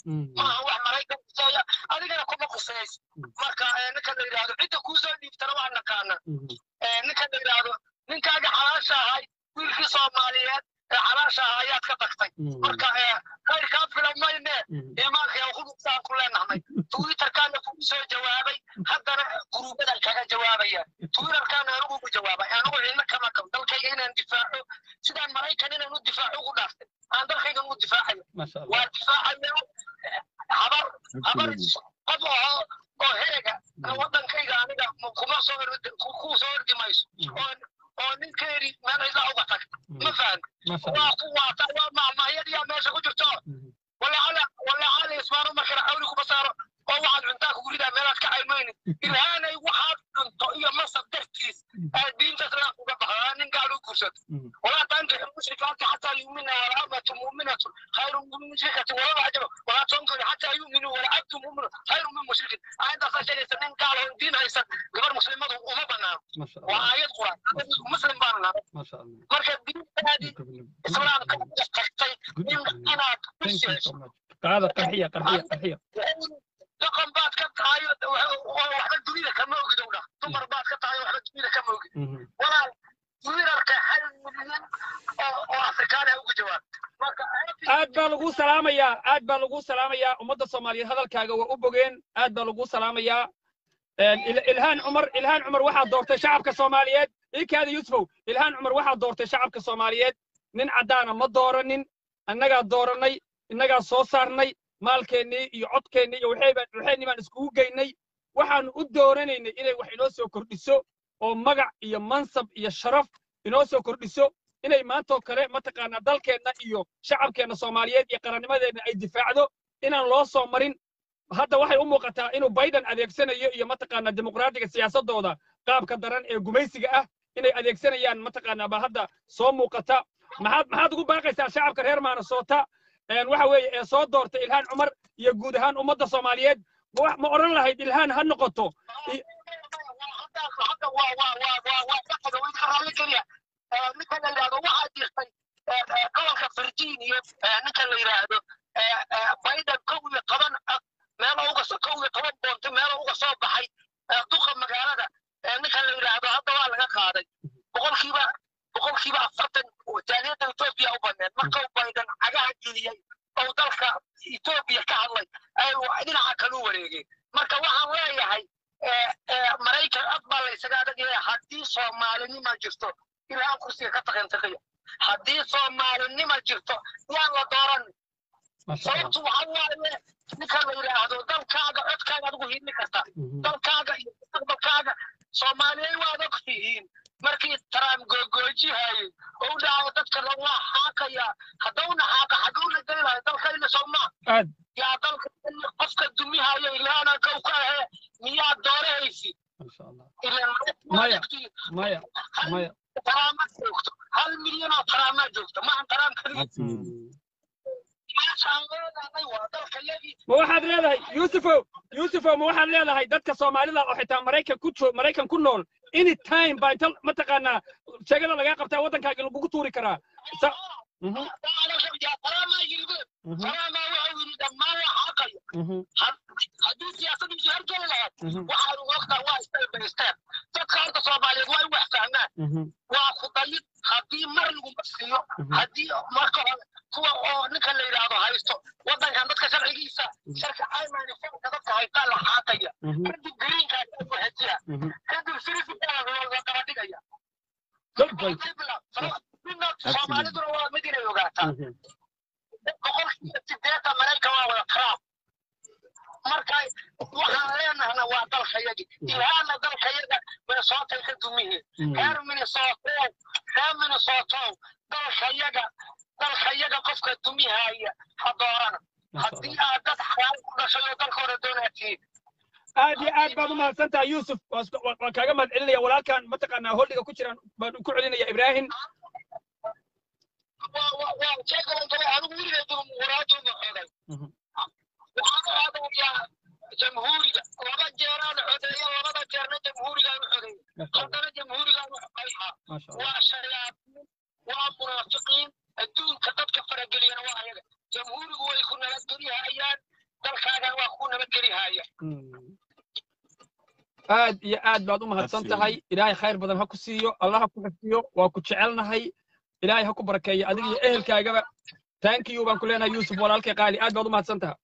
maaha wax maraykan kuseeya adigana kuma kuseyso marka ninka la yidhaahdo cidda kuusoo dhiibtana waa naqaana ninka la yidhaahdo ninkaaga xalaasha ahay wiilkii soomaaliyeed ee xalaasha aha ayaad ka tagtay marka khayr kaa filan mayne imaanka yaa hububsaan ku leenahnay twitterkaana kugu soo jawaabay haddana guruubadan kaga jawaabaya twitterkaana anigu ugu jawaabay anigu cidna kama qab dalkayga inaan difaaco sidaan maraykan inaan u difaaco ugu dhaaftay aan dalkayga ugu difaacayo waa difaacaya habar habar qof oo oo herega waddankayga aniga kuma soo ordi ku soo ordi mayso oo oo ninkeedi meel ilaa uga tag ma fahan waa ku waata waa maahmahyadiyaa meesha ku jirto walacala walacala ismaanu markana xawli kuma saaro oo waxaad cuntaa kugu ridaa meelaad ka caymaynin ilhaanay waxaad cunto iyo masab dartiis aad diinta islaamka uga baxdaa nin gaal u guursato walaa tankixu mushrikaati xataa yuumina wala amatu mu'minatu khayru min mushrikati walaa acjaba walaa tunkiru xataa yuuminu wala abdu mu'minu khayru min mushrikin aayadaasaa sheegaysa nin gaal oo diin haysan gabar muslimadu uma banaano waa aayad quraan muslim baanu nahay marka diintaadii islaamka tagtay inaad ku sheesho qaada qarxiya qarxiya qarxiya dhaqan baad ka tahay waxba dunida kama ogid owdha dumar baad ka tahay waxba dunida kama ogid walaal wiilarka hal milyan oo afrikaan ah ugu jawaab aad baa lagu salaamayaa aad baa lagu salaamayaa ummadda soomaaliyeed hadalkaaga waa u bogeen aad baa lagu salaamayaa ilhaan cumar ilhaan cumar waxaa doortay shacabka soomaaliyeed ikaada yusufow ilhaan cumar waxaa doortay shacabka soomaaliyeed nin caddaana ma dooranin annagaa doorannay innagaa soo saarnay maalkeennii iyo codkeennii iyo waxaynii baan iskugu geynay waxaannu u dooranaynay inay wax inoo soo kordhiso oo magac iyo mansab iyo sharaf inoo soo kordhiso inay maantoo kale mataqaanaa dalkeenna iyo shacabkeenna soomaaliyeed iyo qarannimadeenna ay difaacdo inaan loo soo marin hadda waxay u muuqataa inuu biden adeegsanayo iyo mataqaanaa dimuqraadiga siyaasaddooda qaabka daran ee gumaysiga ah inay adeegsanayaan mataqaanaa baa hadda soo muuqata maxaad maxaad ugu baaqaysaa shacabka reer maanasoota waxa weeye ee soo doortay ilhaan cumar iyo guud ahaan ummadda soomaaliyeed ma odhan lahayd ilhaan ha noqoto ninka la yidhahdo waxaa jirtay gobolka virginia ninka la yidhaahdo biden kow iyo toban meel uga kow iyo toban boonto meel uga soo baxay duqa magaalada ninka la yidhaahdo hadda waa laga qaaday boqolkiiba boqolkiiba afartan jaaliyadda etoobiya u baneed markuu biden cagaha geliyey oo dalka etoobiya ka hadlay ay dhinaca kalu wareegeen marka waxaan leeyahay maraykan ad baa la ysaga adagaya haddii soomaalinima jirto ilaa kursiga ka taqintaqiya haddii soomaalinima jirto yaan la dooran sababtu waxa waaye ninka la yidhaahdo dalkaaga codkaaga adigu hiidmi karta dalkaaga iyo mustaqbalkaaga soomaaliyey waad og tihiin markii trump googoojihaayey ou dhahayo dadka waa xaaqaya haddowna xaaqa xagowna geli lahay dalkayna soomaa yaa dalka qofka dumihayo ilaana kow ka ahe miyaad doorahaysi maya maya maya taraama joogto hal milyan oo taraamaa joogto maahan taraam kaliya ma waxaad leedahay yusufow yusufow ma waxaad leedahay dadka soomaalida oo xitaa maraykan ku joog maraykan ku nool any time baa inta mataqaanaa sheegada lagaa qabtaa waddankaaga lagugu tuuri karaa haddii siyaasadiisu hergeli lahayd waxaanu ogtaa waa isdaybaysteen dadka horta soomaaliyeed waa in wax fahmaan waa ku dayid haddii mar laguma siiyo haddii marka hore kuwa oo ninka la yidhaahdo haysto waddankan dadka sharcigiisa sharci ayman fonka dadka haystaa la xaaqaya kadib greenka ku xejiya kadib sirifikaa la daba dhigaya soomaaliduna waa mid inay ogaataa boqolkiiba sideetan maraykan waa wada trump marka waxaan leenahna waa dalkayagi ilaana dalkayaga minnesota ka dumihe reer minnesota reer minnesota dalkayaga dalkayaga qofka dumihaya ha doorana haddii aad dad xalaal ku dhashay oo dalka hore doonaatihiin aad iyo aad baad u mahadsan tahay yuusuf waan kaaga mahad celinaya walaalkan mataqaanaa holdhiga ku jiraan baan ku celinaya ibraahim anigu weligeedu muraaduma xogay waxaan u odayaa jamhuuriga laba jeeraan codeeya labada jeerna jamhuurigaan u codeeya haddana jamhuurigaan u xogayha waa shayaatiin waa munaafiqiin adduunka dadka farageliyana waa ayaga jamhuurigu way ku nabadgeliyahayaan dalkaagan waa ku nabadgeli haya aad iyo aad baad u mahadsan tahay ilaahay khayr badan ha ku siiyo allah ha ku xafiyo waa ku jecelnahay ilaahay ha ku barakeeyo adiga iyo ehelkaagaba thank you baan ku leenahay yuusuf walaalkay qaali aad baad u mahadsan tahay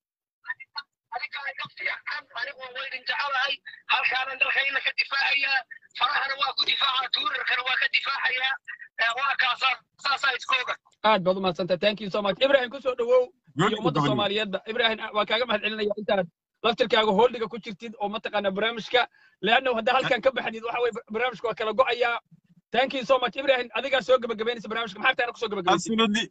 adigaa ka fiican anigu waa idin jecelahay halkaanan dalkayna ka difaacayaa farahana waa ku difaacaa tuurarkana waa ka difaacayaa Eh, waa kaasaa saasaa iskooga aad baad u mahadsan tahay thank you so much ibrahim kusoo dhawow iyo Good, ummadda good. soomaaliyeedba ibrahim waa kaaga mahad celinaya intaad laftirkaaga hooldiga ku jirtid oo mataqaana barnaamijka leanna haddaa halkan ka baxdid waxa weye barnaamijka waa kala go'ayaa thank you so much ibrahim adigaa soo gebagabeynaysa barnaamijka maxaa taana kusoo gebagabaysid absolutely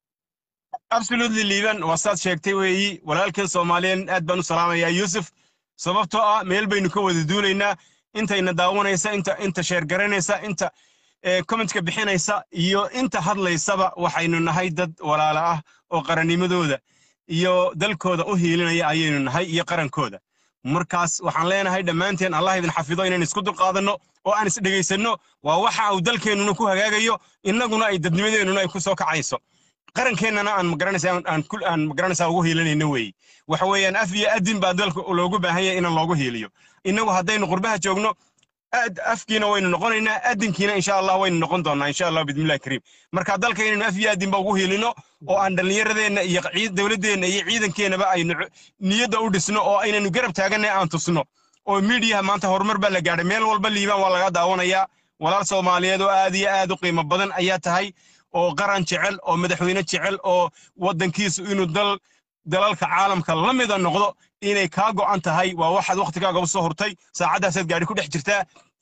absolutely liiban waa saad sheegtay weeyi walaalkan soomaaliyeed aad baan u salaamayaa yuusuf sababtoo ah meel baynu ka wada duulaynaa intayna daawanaysa inta inta sheer garanaysa inta eh, commentka bixinaysa iyo inta hadlaysaba waxaynu nahay dad walaala ah oo qarannimadooda iyo dalkooda u hiilinaya ayaynu nahay iyo qarankooda markaas waxaan leenahay dhammaanteen allah idin xafido inaan isku dulqaadanno oo aan isdhegaysanno waa waxa uu dalkeennuna ku hagaagayo innaguna ay dadnimadeennuna ay ku soo kacayso qarankeenana aan magaranaysa aan kul aan magaranaysa ugu hiilinayno weeye waxa weeyaan af iyo adin baa dalka loogu baahan yahay inaan loogu hiiliyo innagu haddaynu qurbaha joogno aad afkiina waynu noqonaynaa adinkiina insha allah waynu noqon doonaa insha allah bismillahi kariim marka dalka inaynu af iyo adinba ugu hiilino oo aan dhallinyaradeenna iyo ciid- dowladdeenna iyo ciidankeenaba aynu cu- niyadda u dhisno oo aynanu garab taaganay aan tusno oo miidiyaha maanta horumar baa la gaadhay meel walba liibaan waa laga daawanayaa walaal soomaaliyeed oo aad iyo aad u qiimo badan ayaa tahay oo qaran jecel oo madaxweyne jecel oo waddankiisu inuu dal dalalka caalamka la mida noqdo inay kaa go'an tahay waa waxaad wakhtigaaga u soo hurtay saacadaasaad gaadhi ku dhex jirtaa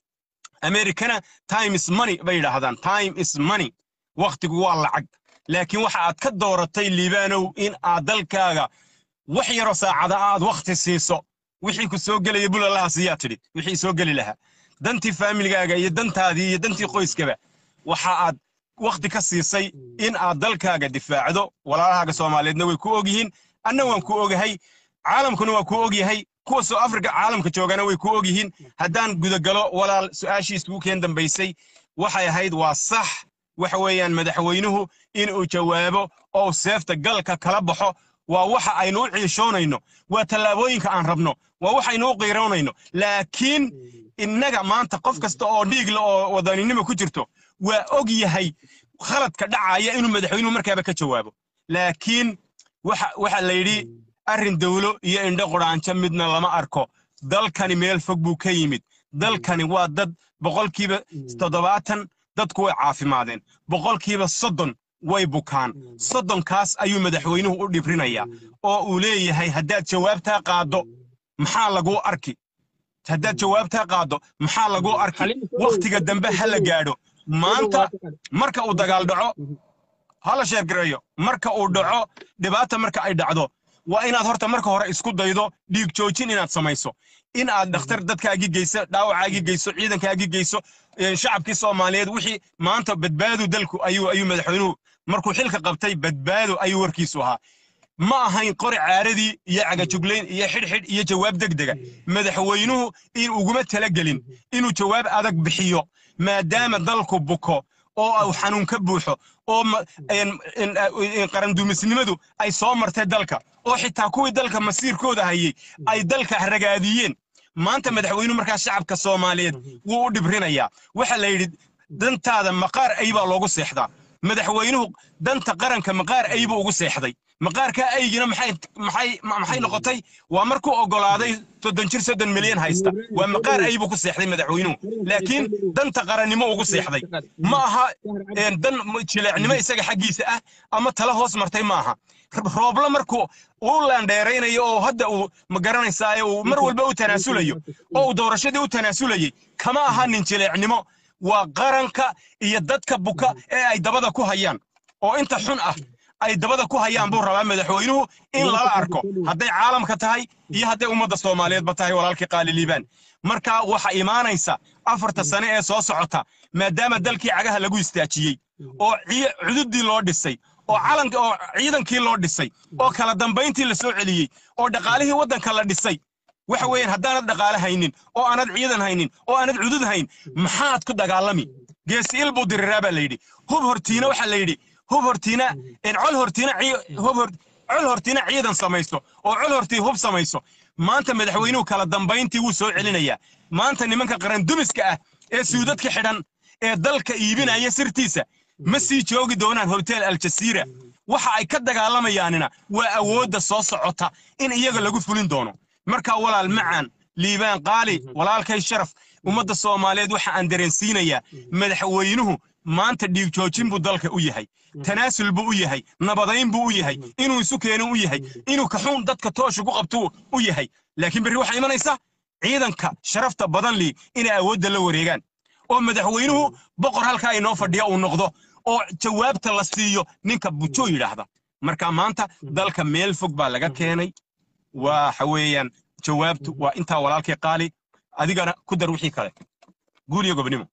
americana time is money bay yidhaahdaan time is money wakhtigu waa lacag laakiin waxa aad ka dooratay liibaanow in aad dalkaaga wax yaroo saacada aad wakhti siiso wixii ku soo gelaya bulalaha siyaa tidhi wixii soo geli lahaa dantii faamiligaaga iyo dantaadii iyo dantii qoyskaba waxa aad wakhti ka siisay in aad dalkaaga difaacdo walaalahaaga soomaaliyeedna way ku ogyihiin anna waan ku ogahay caalamkuna waa ku ogyahay kuwa soo afrika caalamka joogana way ku ogyihiin haddaan gudagalo walaal su-aashiis ugu keen dambaysay waxay ahayd waa sax waxa weeyaan madaxweynuhu inuu jawaabo oo seefta galka kala baxo waa waxa aynu u ciishoonayno waa tallaabooyinka aan rabno waa waxaynu u qiiroonayno laakiin innaga maanta qof kasta oo dhiigla oo wadaninimo ku jirto waa og yahay khaladka dhacaya inuu madaxweynuhu markaaba ka jawaabo laakiin waxa waxa la yidhi arrin dawlo iyo indho qudhaanjo midna lama arko dalkani meel fog buu ka yimid dalkani waa dad boqolkiiba toddobaatan dadku way caafimaadeen boqolkiiba soddon way bukaan soddonkaas ayuu madaxweynuhu u dhibrinayaa oo uu leeyahay haddaad jawaabtaa qaaddo maxaa laguu arki haddaad jawaabtaa qaaddo maxaa laguu arki wakhtiga dambe ha la gaadho maanta marka uu dagaal dhaco ha la sheergareeyo marka uu dhaco dhibaata marka ay dhacdo waa inaad horta marka hore isku daydo dhiig joojin inaad samayso in aad dhakhtar dadkaagii geyso dhaawacaagii geyso ciidankaagii geyso ee, shacabkii soomaaliyeed wixii maanta badbaadu dalku ayuu ayuu madaxweynuhu markuu xilka qabtay badbaado ayuu warkiisu ahaa ma ahayn qori caaradii iyo cagajuglayn iyo xidhxidh iyo jawaab degdega madaxweynuhu in uguma talagelin inuu jawaab adag bixiyo maadaama dalku buko oo uu xanuun ka buuxo oo ma- een- een- een qaranduumisnimadu ay soo martay dalka oo xitaa kuwii dalka masiirkooda hayay ay dalka ragaadiyeen maanta madaxweynuhu markaa shacabka soomaaliyeed wuu u dhibrinayaa waxa la yidhi dantaada maqaar ay baa loogu seexdaa madaxweynuhu danta qaranka maqaar ay buu ugu seexday maqaarkaa aygina maxay maxay maxay noqotay waa markuu oggolaaday soddon jir soddon milyan haysta waa maqaar ay buu ku seexday madaxweynuhu laakiin danta qarannimo ugu seexday ma aha een, dan jileecnimo isaga xaggiisa ah ama tala hoos martay ma aha roobla markuu uu laandheeraynayo oo hadda uu ma garanaysaa uu mar walba u tanaasulayo oo uu doorashadii u tanaasulayey kama aha nin jileecnimo waa qaranka iyo dadka buka ee ay dabada ku hayaan oo inta xun ah ay dabada ku hayaan buu rabaa madaxweynuhu in lala arko hadday caalamka tahay iyo hadday ummadda soomaaliyeedba tahay walaalkii qaali liibaan marka waxa imaanaysa afarta sane ee soo socota maadaama dalkii cagaha lagu istaajiyey oo cii- cududii loo dhisay oo calanka oo ciidankii loo dhisay oo kala dambayntii la soo celiyey oo dhaqaalihii waddanka la dhisay waxa weeyaan haddaanad dhaqaale haynin oo aanad ciidan haynin oo aanad cudud hayn maxaad ku dagaalami geesiil buu diriraa baa la yidhi hub hortiina waxaa la yidhi hub hortiina in col hortiina cii- hub hor col hortiina ciidan samayso oo col hortii hub samayso maanta madaxweynuhu kala dambayntii wuu soo celinayaa maanta nimanka qarandumiska ah ee suudadka xidhan ee dalka iibinaya sirtiisa ma sii joogi doonaan hotel aljasiira waxa ay ka dagaalamayaanina waa awoodda soo socota in iyaga lagu fulin doono markaa walaal macaan liibaan qaali walaalkay sharaf ummadda soomaaliyeed waxa aan dareensiinayaa madaxweynuhu maanta dhiig joojin buu dalka u yahay tanaasul buu u yahay nabadayn buu u yahay inuu isu keeno u yahay inuu kaxuun dadka toosha ku qabto u yahay laakiin berri waxaa imanaysa ciidanka sharafta badan lii inay awoodda la wareegaan oo madaxweynuhu boqor halkaa inoo fadhiya uu noqdo oo jawaabta la siiyo ninka bujo yidhaahda marka maanta dalka meel fog baa laga keenay waxa weeyaan jawaabtu waa intaa walaalkay qaali adigana ku dar wixii kale guul iyo gobnimo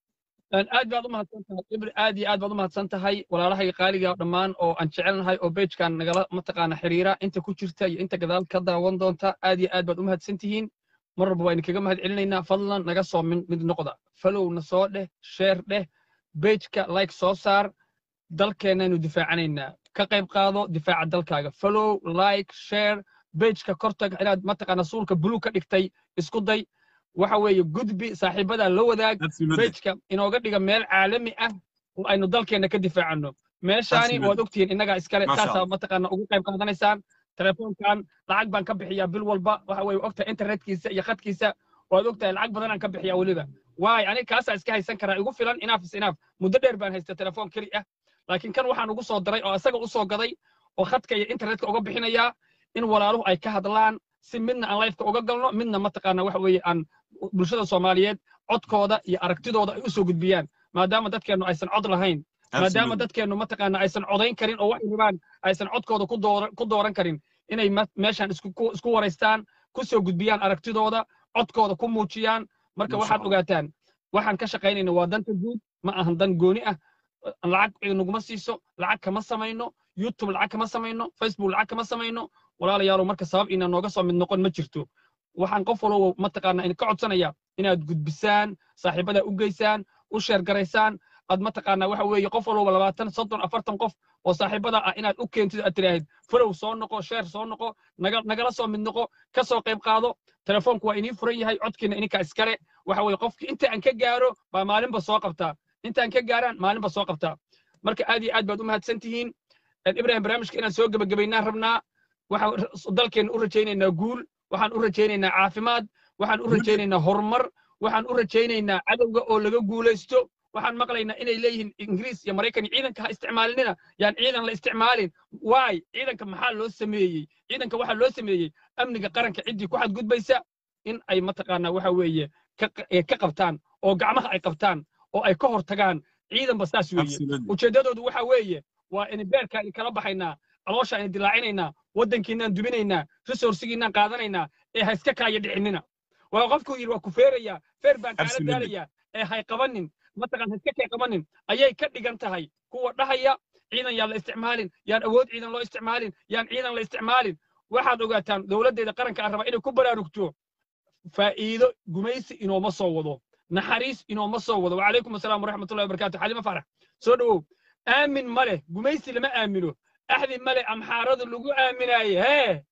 aad baad u mahadsan tahay ibri aad iyo aad baad u mahadsan tahay walaalahay qaaliga dhammaan oo aan jecelnahay oo bejkan nagala mataqaana xiriira inta ku jirta iyo inta gadaal ka daawan doonta aad iyo aad baad u mahadsan tihiin mar walba waynu kaga mahad celinaynaa fadlan naga soo mid noqda falowna soo dheh sheer dheh bejka like soo saar dalkeennaynu difaacanaynaa ka qayb qaado difaaca dalkaaga follow like share bejka kortag inaad mataqaana suulka blue ka dhigtay isku day waxa weeye gudbi saaxiibadaa la wadaag bejka inooga dhiga meel caalami ah oo aynu dalkeenna ka difaacano meeshaani waad ogtihiin innagaa iskale saasaa mataqaana ugu qayb qaadanaysaan telefoonkan lacag baan ka bixiyaa bil walba waxa weeye ogtahay internetkiisa iyo khadkiisa waad ogtahay lacag badanaan ka bixiyaa weliba waay aniga kaasaa iska haysan karaa igu filan inaaf is inaaf muddo dheer baan haysta telefoon keli ah laakiin kan waxaan ugu soo daray oo isaga u soo gaday oo khadka iyo internetka uga bixinayaa in walaaluhu ay ka hadlaan si midna aan lifeka uga galno midna mataqaana waxa weeye aan bulshada soomaaliyeed codkooda iyo aragtidooda ay u soo gudbiyaan maadaama dadkeennu aysan cod lahayn maadaama dadkeennu mataqaana aysan codayn karin oo waxay rabaan aysan codkooda ku dooran karin inay meeshan isku waraystaan ku soo gudbiyaan aragtidooda codkooda ku muujiyaan marka waxaad ogaataan waxaan ka shaqaynayna waa danta guud ma ahan dan gooni ah lacag naguma siiso lacag kama samayno youtube lacag kama samayno facebook lacag kama samayno walaalayaalow marka sabab ina nooga soo mid noqon ma jirto waxaan qof walba mataqaana ka codsanaya inaad gudbisaan saaxiibada u geysaan u sheergaraysaan aad mataqaana waxa weeye qof walba labaatan soddon afartan qof oo saaxiibada ah inaad u keentid aad tiraahid falow soo noqo sheer soo noqo nagala soo mid noqo ka soo qayb qaado telefoonku waa inii furan yahay codkiina ininka iskale waxa weeye qofki inta aan ka gaaro baa maalinba soo qabtaa intaan ka gaaraan maalinba soo qabtaa marka aad iyo aad baad u mahadsan tihiin ibrahim barnaamijka inaan soo gebagabaynaan rabnaa waxaan dalkeenna u rajaynaynaa guul waxaan u rajaynaynaa caafimaad waxaan u rajaynaynaa horumar waxaan u rajaynaynaa cadowga oo laga guulaysto waxaan maqlaynaa inay leeyihiin ingiriis iyo maraykan iyo ciidanka ha isticmaalinina yaan ciidan la isticmaalin waay ciidanka maxaa loo sameeyey ciidanka waxaa loo sameeyey amniga qaranka ciddii ku xadgudbaysa in ay mataqaanaa waxa weeye ka qabtaan oo gacmaha ay qabtaan oo ay ka hortagaan ciidanba saas weeye ujeeddadoodu waxa weeye waa in beerkaan kala baxaynaa calooshaan in dilaacinaynaa waddankiinaan duminaynaa resourcigiinaan qaadanaynaa ee ha iska kaaya dhicinina waa qofku yidhi waa ku feerayaa feer baan kaala daalayaa ee hay qabanin mataqaan ha iska kay qabanin ayay ka dhigan tahay kuwa dhahaya ciidan yaan la isticmaalin yaan awood ciidan loo isticmaalin yaan ciidan la isticmaalin waxaad ogaataan dowladdeeda qaranka aan rabaa inay ku baraarugto faa'iido gumaysi inooma soo wado naxariis inooma soo wado wacalaykum asalaam waraxmatullahi wabarakaatu xalima farax soo dhowow aamin ma leh gumaysi lama aamino axdi ma leh amxaaradu lagu aaminaaye hee